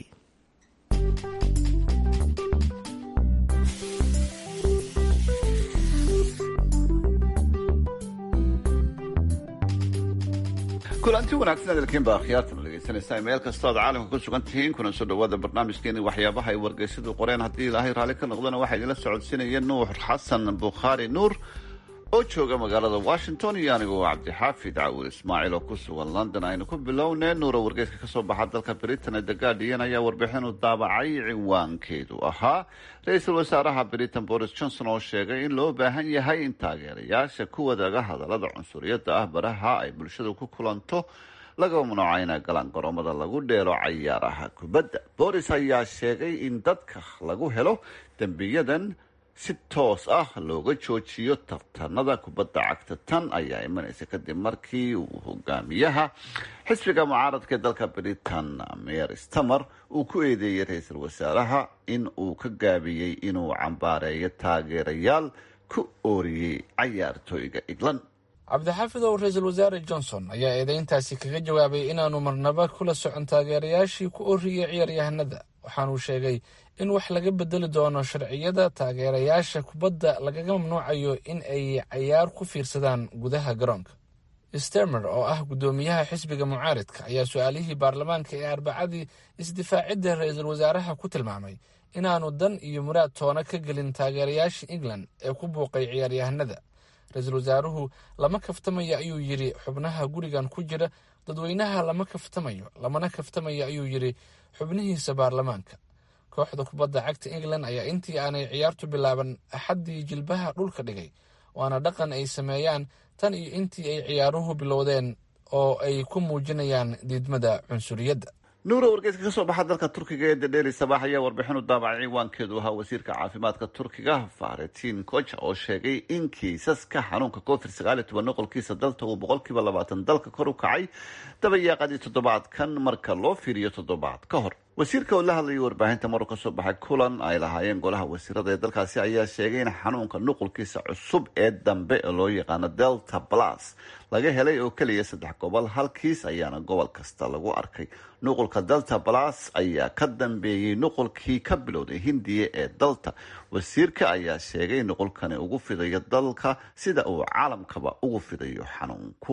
kulanti wanaagsan hadalkiinba akhyaartan dhegeysanaysaa meel kastoo aad caalamka ku sugan tihiin kuna soo dhawaada barnaamijkeeni waxyaabaha ay wargeysyadu qoreen haddii ilaahay raalli ka noqdana waxaa idinla socodsiinaya nuur xasan bukhaari nuur oo jooga magaalada washington iyo anigoo cabdixaafid cawil ismaaciil oo ku sugan london aynu ku bilownee nuuro wargeyska kasoo baxa dalka britain ee the guardian ayaa warbixin u daabacay ciwaankeedu ahaa ra-iisul wasaaraha britain boris johnson oo sheegay in loo baahan yahay in taageerayaasha ku wadaaga hadallada cunsuriyadda ah baraha ay bulshadu ku kulanto laga mamnuuca inay galaan garoomada lagu dheelo cayaaraha kubadda boris ayaa sheegay in dadka lagu helo dembiyadan si toos ah looga joojiyo tartanada kubadda cagta tan ayaa imanaysa kadib markii uu hogaamiyaha xisbiga mucaaradka ee dalka britain meer stamer uu ku eedeeyey ra-iisul wasaaraha in uu ka gaabiyey inuu cambaareeyo taageerayaal ku ooriyey cayaartooyga england cabdixaafid ow ra-iisul wasaare johnson ayaa eedeyntaasi kaga jawaabay inaanu marnaba kula socon taageerayaashii ku ooriyey ciyaaryahanada waxaanuu sheegay in wax laga bedeli doono sharciyada taageerayaasha kubadda lagaga mamnuucayo in ay cayaar ku fiirsadaan gudaha garoonka stemer oo ah guddoomiyaha xisbiga mucaaridka ayaa su-aalihii baarlamaanka ee arbacadii isdifaacidda ra-iisul wasaaraha ku tilmaamay inaanu dan iyo muraad toona ka gelin taageerayaasha england ee ku buuqay ciyaaryahanada ra-iisul wasaaruhu lama kaftamayo ayuu yidhi xubnaha gurigan ku jira dadweynaha lama kaftamayo lamana kaftamayo ayuu yidhi xubnihiisa baarlamaanka kooxda kubadda cagta england ayaa intii aanay ciyaartu bilaaban axaddii jilbaha dhulka dhigay waana dhaqan ay sameeyaan tan iyo intii ay ciyaaruhu bilowdeen oo ay ku muujinayaan diidmada cunsuriyadda nuuro wargeyska kasoo baxa dalka turkiga ee dadheeri sabax ayaa warbixin u daabacay ciwaankeedu ahaa wasiirka caafimaadka turkiga faretin koja oo sheegay in kiisaska xanuunka covid sagaal iyo toban noqolkiisa dalta uu boqolkiiba labaatan dalka kor u kacay dabayaaqadii toddobaadkan marka loo fiiriyo toddobaad ka hor wasiirka oo la hadlayay warbaahinta maruu kasoo baxay kulan ay lahaayeen golaha wasiirada ee dalkaasi ayaa sheegay in xanuunka nuqulkiisa cusub ee dambe ee loo yaqaano delta plus laga helay oo keliya saddex gobol hal kiis ayaana gobol kasta lagu arkay nuqulka delta plus ayaa ka dambeeyey nuqulkii ka bilowday hindiya ee dalta wasiirka ayaa sheegay nuqulkani ugu fidayo dalka sida uu caalamkaba ugu fidayo xanuunku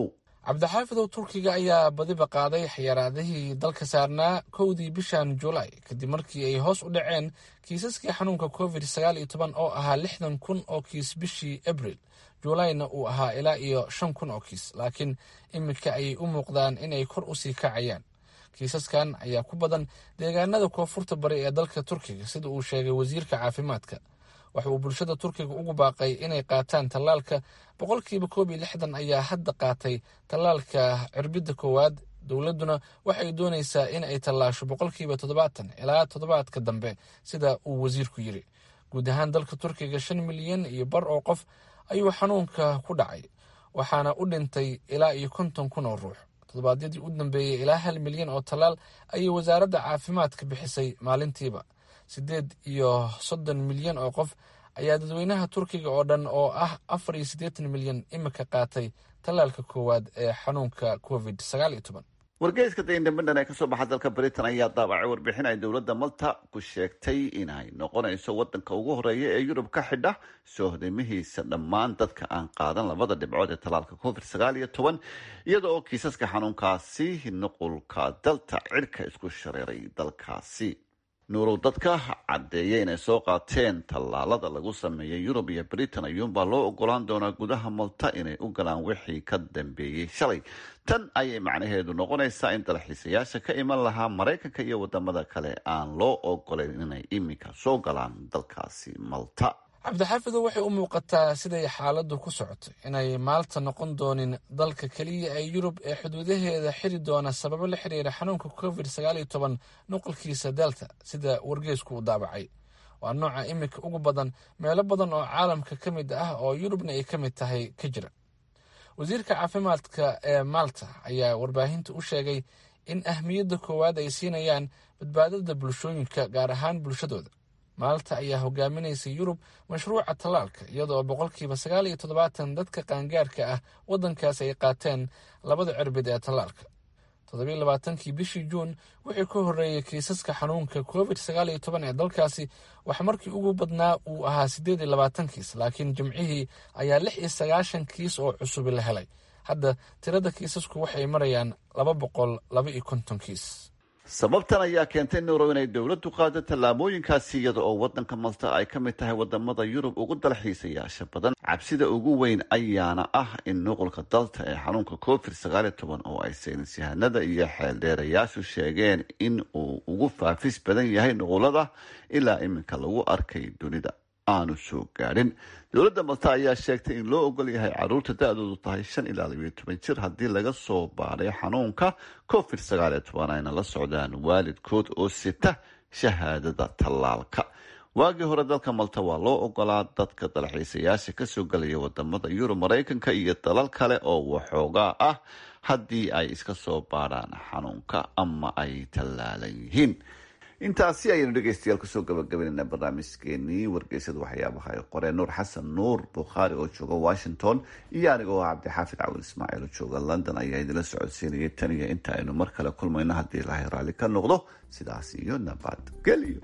cabdixaafidow turkiga ayaa badiba qaaday xayaraadihii dalka saarnaa kowdii bishan julaay kadib markii ay hoos u dhaceen kiisaskii xanuunka covid sagaal iyo toban oo ahaa lixdan kun oo kiis bishii abril juulayna uu ahaa ilaa iyo shan kun oo kiis laakiin iminka ayay u muuqdaan inay kor usii kacayaan kiisaskan ayaa ku badan deegaanada koonfurta bari ee dalka turkiga sida uu sheegay wasiirka caafimaadka waxa uu bulshada turkiga ugu baaqay inay qaataan tallaalka boqolkiiba koob iyo lixdan ayaa hadda qaatay tallaalka cirbidda koowaad dowladduna waxay doonaysaa in ay tallaasho boqolkiiba toddobaatan ilaa toddobaadka dambe sida uu wasiirku yiri guud ahaan dalka turkiga shan milyan iyo bar oo qof ayuu xanuunka ku dhacay waxaana u dhintay ilaa iyo konton kun oo ruux toddobaadyadii u dambeeyey ilaa hal milyan oo tallaal ayay wasaaradda caafimaadka bixisay maalintiiba siddeed iyo soddon milyan oo qof ayaa dadweynaha turkiga oo dhan oo ah afar iyo siddeetan milyan imika qaatay tallaalka koowaad ee xanuunka covid sagaal iyo toban wargeyska the independent ee kasoo baxa dalka britain ayaa daabacay warbixin ay dowladda malta ku sheegtay inay noqonayso wadanka ugu horeeya ee yurub ka xidha soo hodeymihiisa dhammaan dadka aan qaadan labada dhibcood ee tallaalka covid sagaal iyo toban iyada oo kiisaska xanuunkaasi nuqulka dalta cirka isku shareeray dalkaasi nuurow dadka caddeeya inay soo qaateen tallaalada lagu sameeyay yurub iyo britain ayuunbaa loo ogolaan doonaa gudaha malta inay u galaan wixii ka dambeeyey shalay tan ayay macnaheedu noqonaysaa in dalxiisayaasha ka iman lahaa maraykanka iyo wadamada kale aan loo ogolayn inay iminka soo galaan dalkaasi malta cabdixaafidow waxay u muuqataa siday xaaladdu ku socoto inay maalta noqon doonin dalka keliya ee yurub ee xuduudaheeda xiri doona sababo la xiriira xanuunka covid sagaal iyo toban nuqulkiisa delta sida wargeysku uu daabacay waa nooca iminka ugu badan meelo badan oo caalamka ka mid ah oo yurubna ay ka mid tahay ka jira wasiirka caafimaadka ee malta ayaa warbaahinta u sheegay in ahmiyadda koowaad ay siinayaan badbaadada bulshooyinka gaar ahaan bulshadooda maalta ayaa hogaaminaysa yurub mashruuca tallaalka iyadoo boqolkiiba sagaal iyo toddobaatan dadka qaangaarka ah waddankaas ay qaateen labada cirbid ee tallaalka toddobiyo labaatankii bishii juun wixii ka horreeyey kiisaska xanuunka covid sagaal iyo toban ee dalkaasi wax markii ugu badnaa uu ahaa siddeed iyo labaatan kiis laakiin jimcihii ayaa lix iyo sagaashan kiis oo cusubi la helay hadda tirada kiisasku waxay marayaan laba boqol laba iyo konton kiis sababtan ayaa keentay nuurow inay dowladdu qaado tallaabooyinkaasi iyada oo wadanka malta ay ka mid tahay wadamada yurub ugu dalxiisayaasha badan cabsida ugu weyn ayaana ah in nuqulka dalta ee xanuunka covid sagaal iyo toban oo ay saynis yahanada iyo xeeldheerayaashu sheegeen in uu ugu faafis badan yahay nuqulada ilaa iminka lagu arkay dunida aanu soo gaadhin dowladda malta ayaa sheegtay in loo ogol yahay caruurta da-doodu tahay shan ilaa labiyo toban jir haddii laga soo baadhay xanuunka covid sagaal iyo toban ayna la socdaan waalidkood oo sita shahaadada tallaalka waagii hore dalka malta waa loo ogolaa dadka dalxiisayaasha kasoo gelaya wadamada yurub maraykanka iyo dalal kale oo waxoogaa ah haddii ay iska soo baadhaan xanuunka ama ay tallaalan yihiin intaasi ayaynu dhegeystayaal kusoo gabagabaynayna barnaamijkeenii wargeysada waxyaabaha ay qoreen nuur xasan nuur bukhaari oo jooga washington iyo anigoo ah cabdixaafid cawil ismaaciil oo jooga london ayaa idinla socodsiinayay tan iyo inta aynu mar kale kulmayno haddii ilaahay raalli ka noqdo sidaas iyo nabadgelyo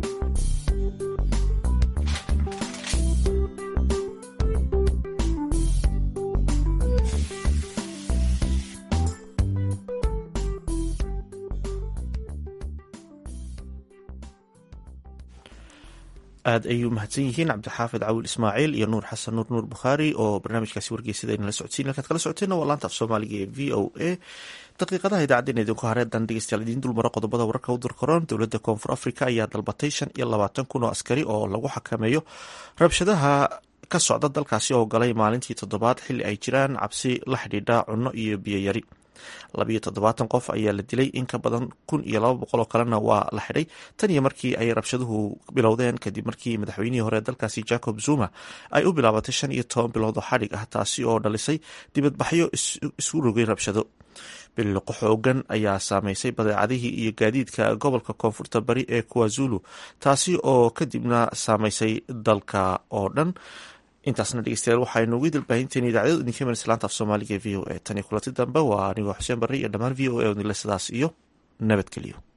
aad ayay u mahadsan yihiin cabdixaafid cawil ismaaciil iyo nuur xasan nuur nuur bukhaari oo barnaamijkaasi wargeysada inala socodsiin halkaad kala socoteen waa laanta af soomaaliga ee v o a daqiiqadaha idaacaddeena idinku hareedan dhegeystayaal idiin dulmaro qodobada wararka u dirkaroon dowladda koonfur africa ayaa dalbatay shan iyo labaatan kun oo askari oo lagu xakameeyo rabshadaha ka socda dalkaasi oo galay maalintii toddobaad xilli ay jiraan cabsi la xidhiidha cunno iyo biyoyari labiyo toddobaatan qof ayaa la dilay in ka badan kun iyo laba boqol oo kalena waa la xidhay tan iyo markii ay rabshaduhu bilowdeen kadib markii madaxweynihii hore dalkaasi jacob zuma ay u bilaabatay shan iyo toban bilood oo xadhig ah taasi oo dhalisay dibadbaxyo isu rogay rabshado biliqo xoogan ayaa saameysay badeecadihii iyo gaadiidka gobolka koonfurta bari ee kuwazulu taasi oo kadibna saameysay dalka oo dhan intaasna dhegeystayaal waxaynu ugu dalbaahinteen idaacadadu idinka iman islaanta af soomaaliga e v o a tan iyo kulanti dambe waa anigoo xuseen barre iyo dhammaan v o a odnile sidaas iyo nabadgelyo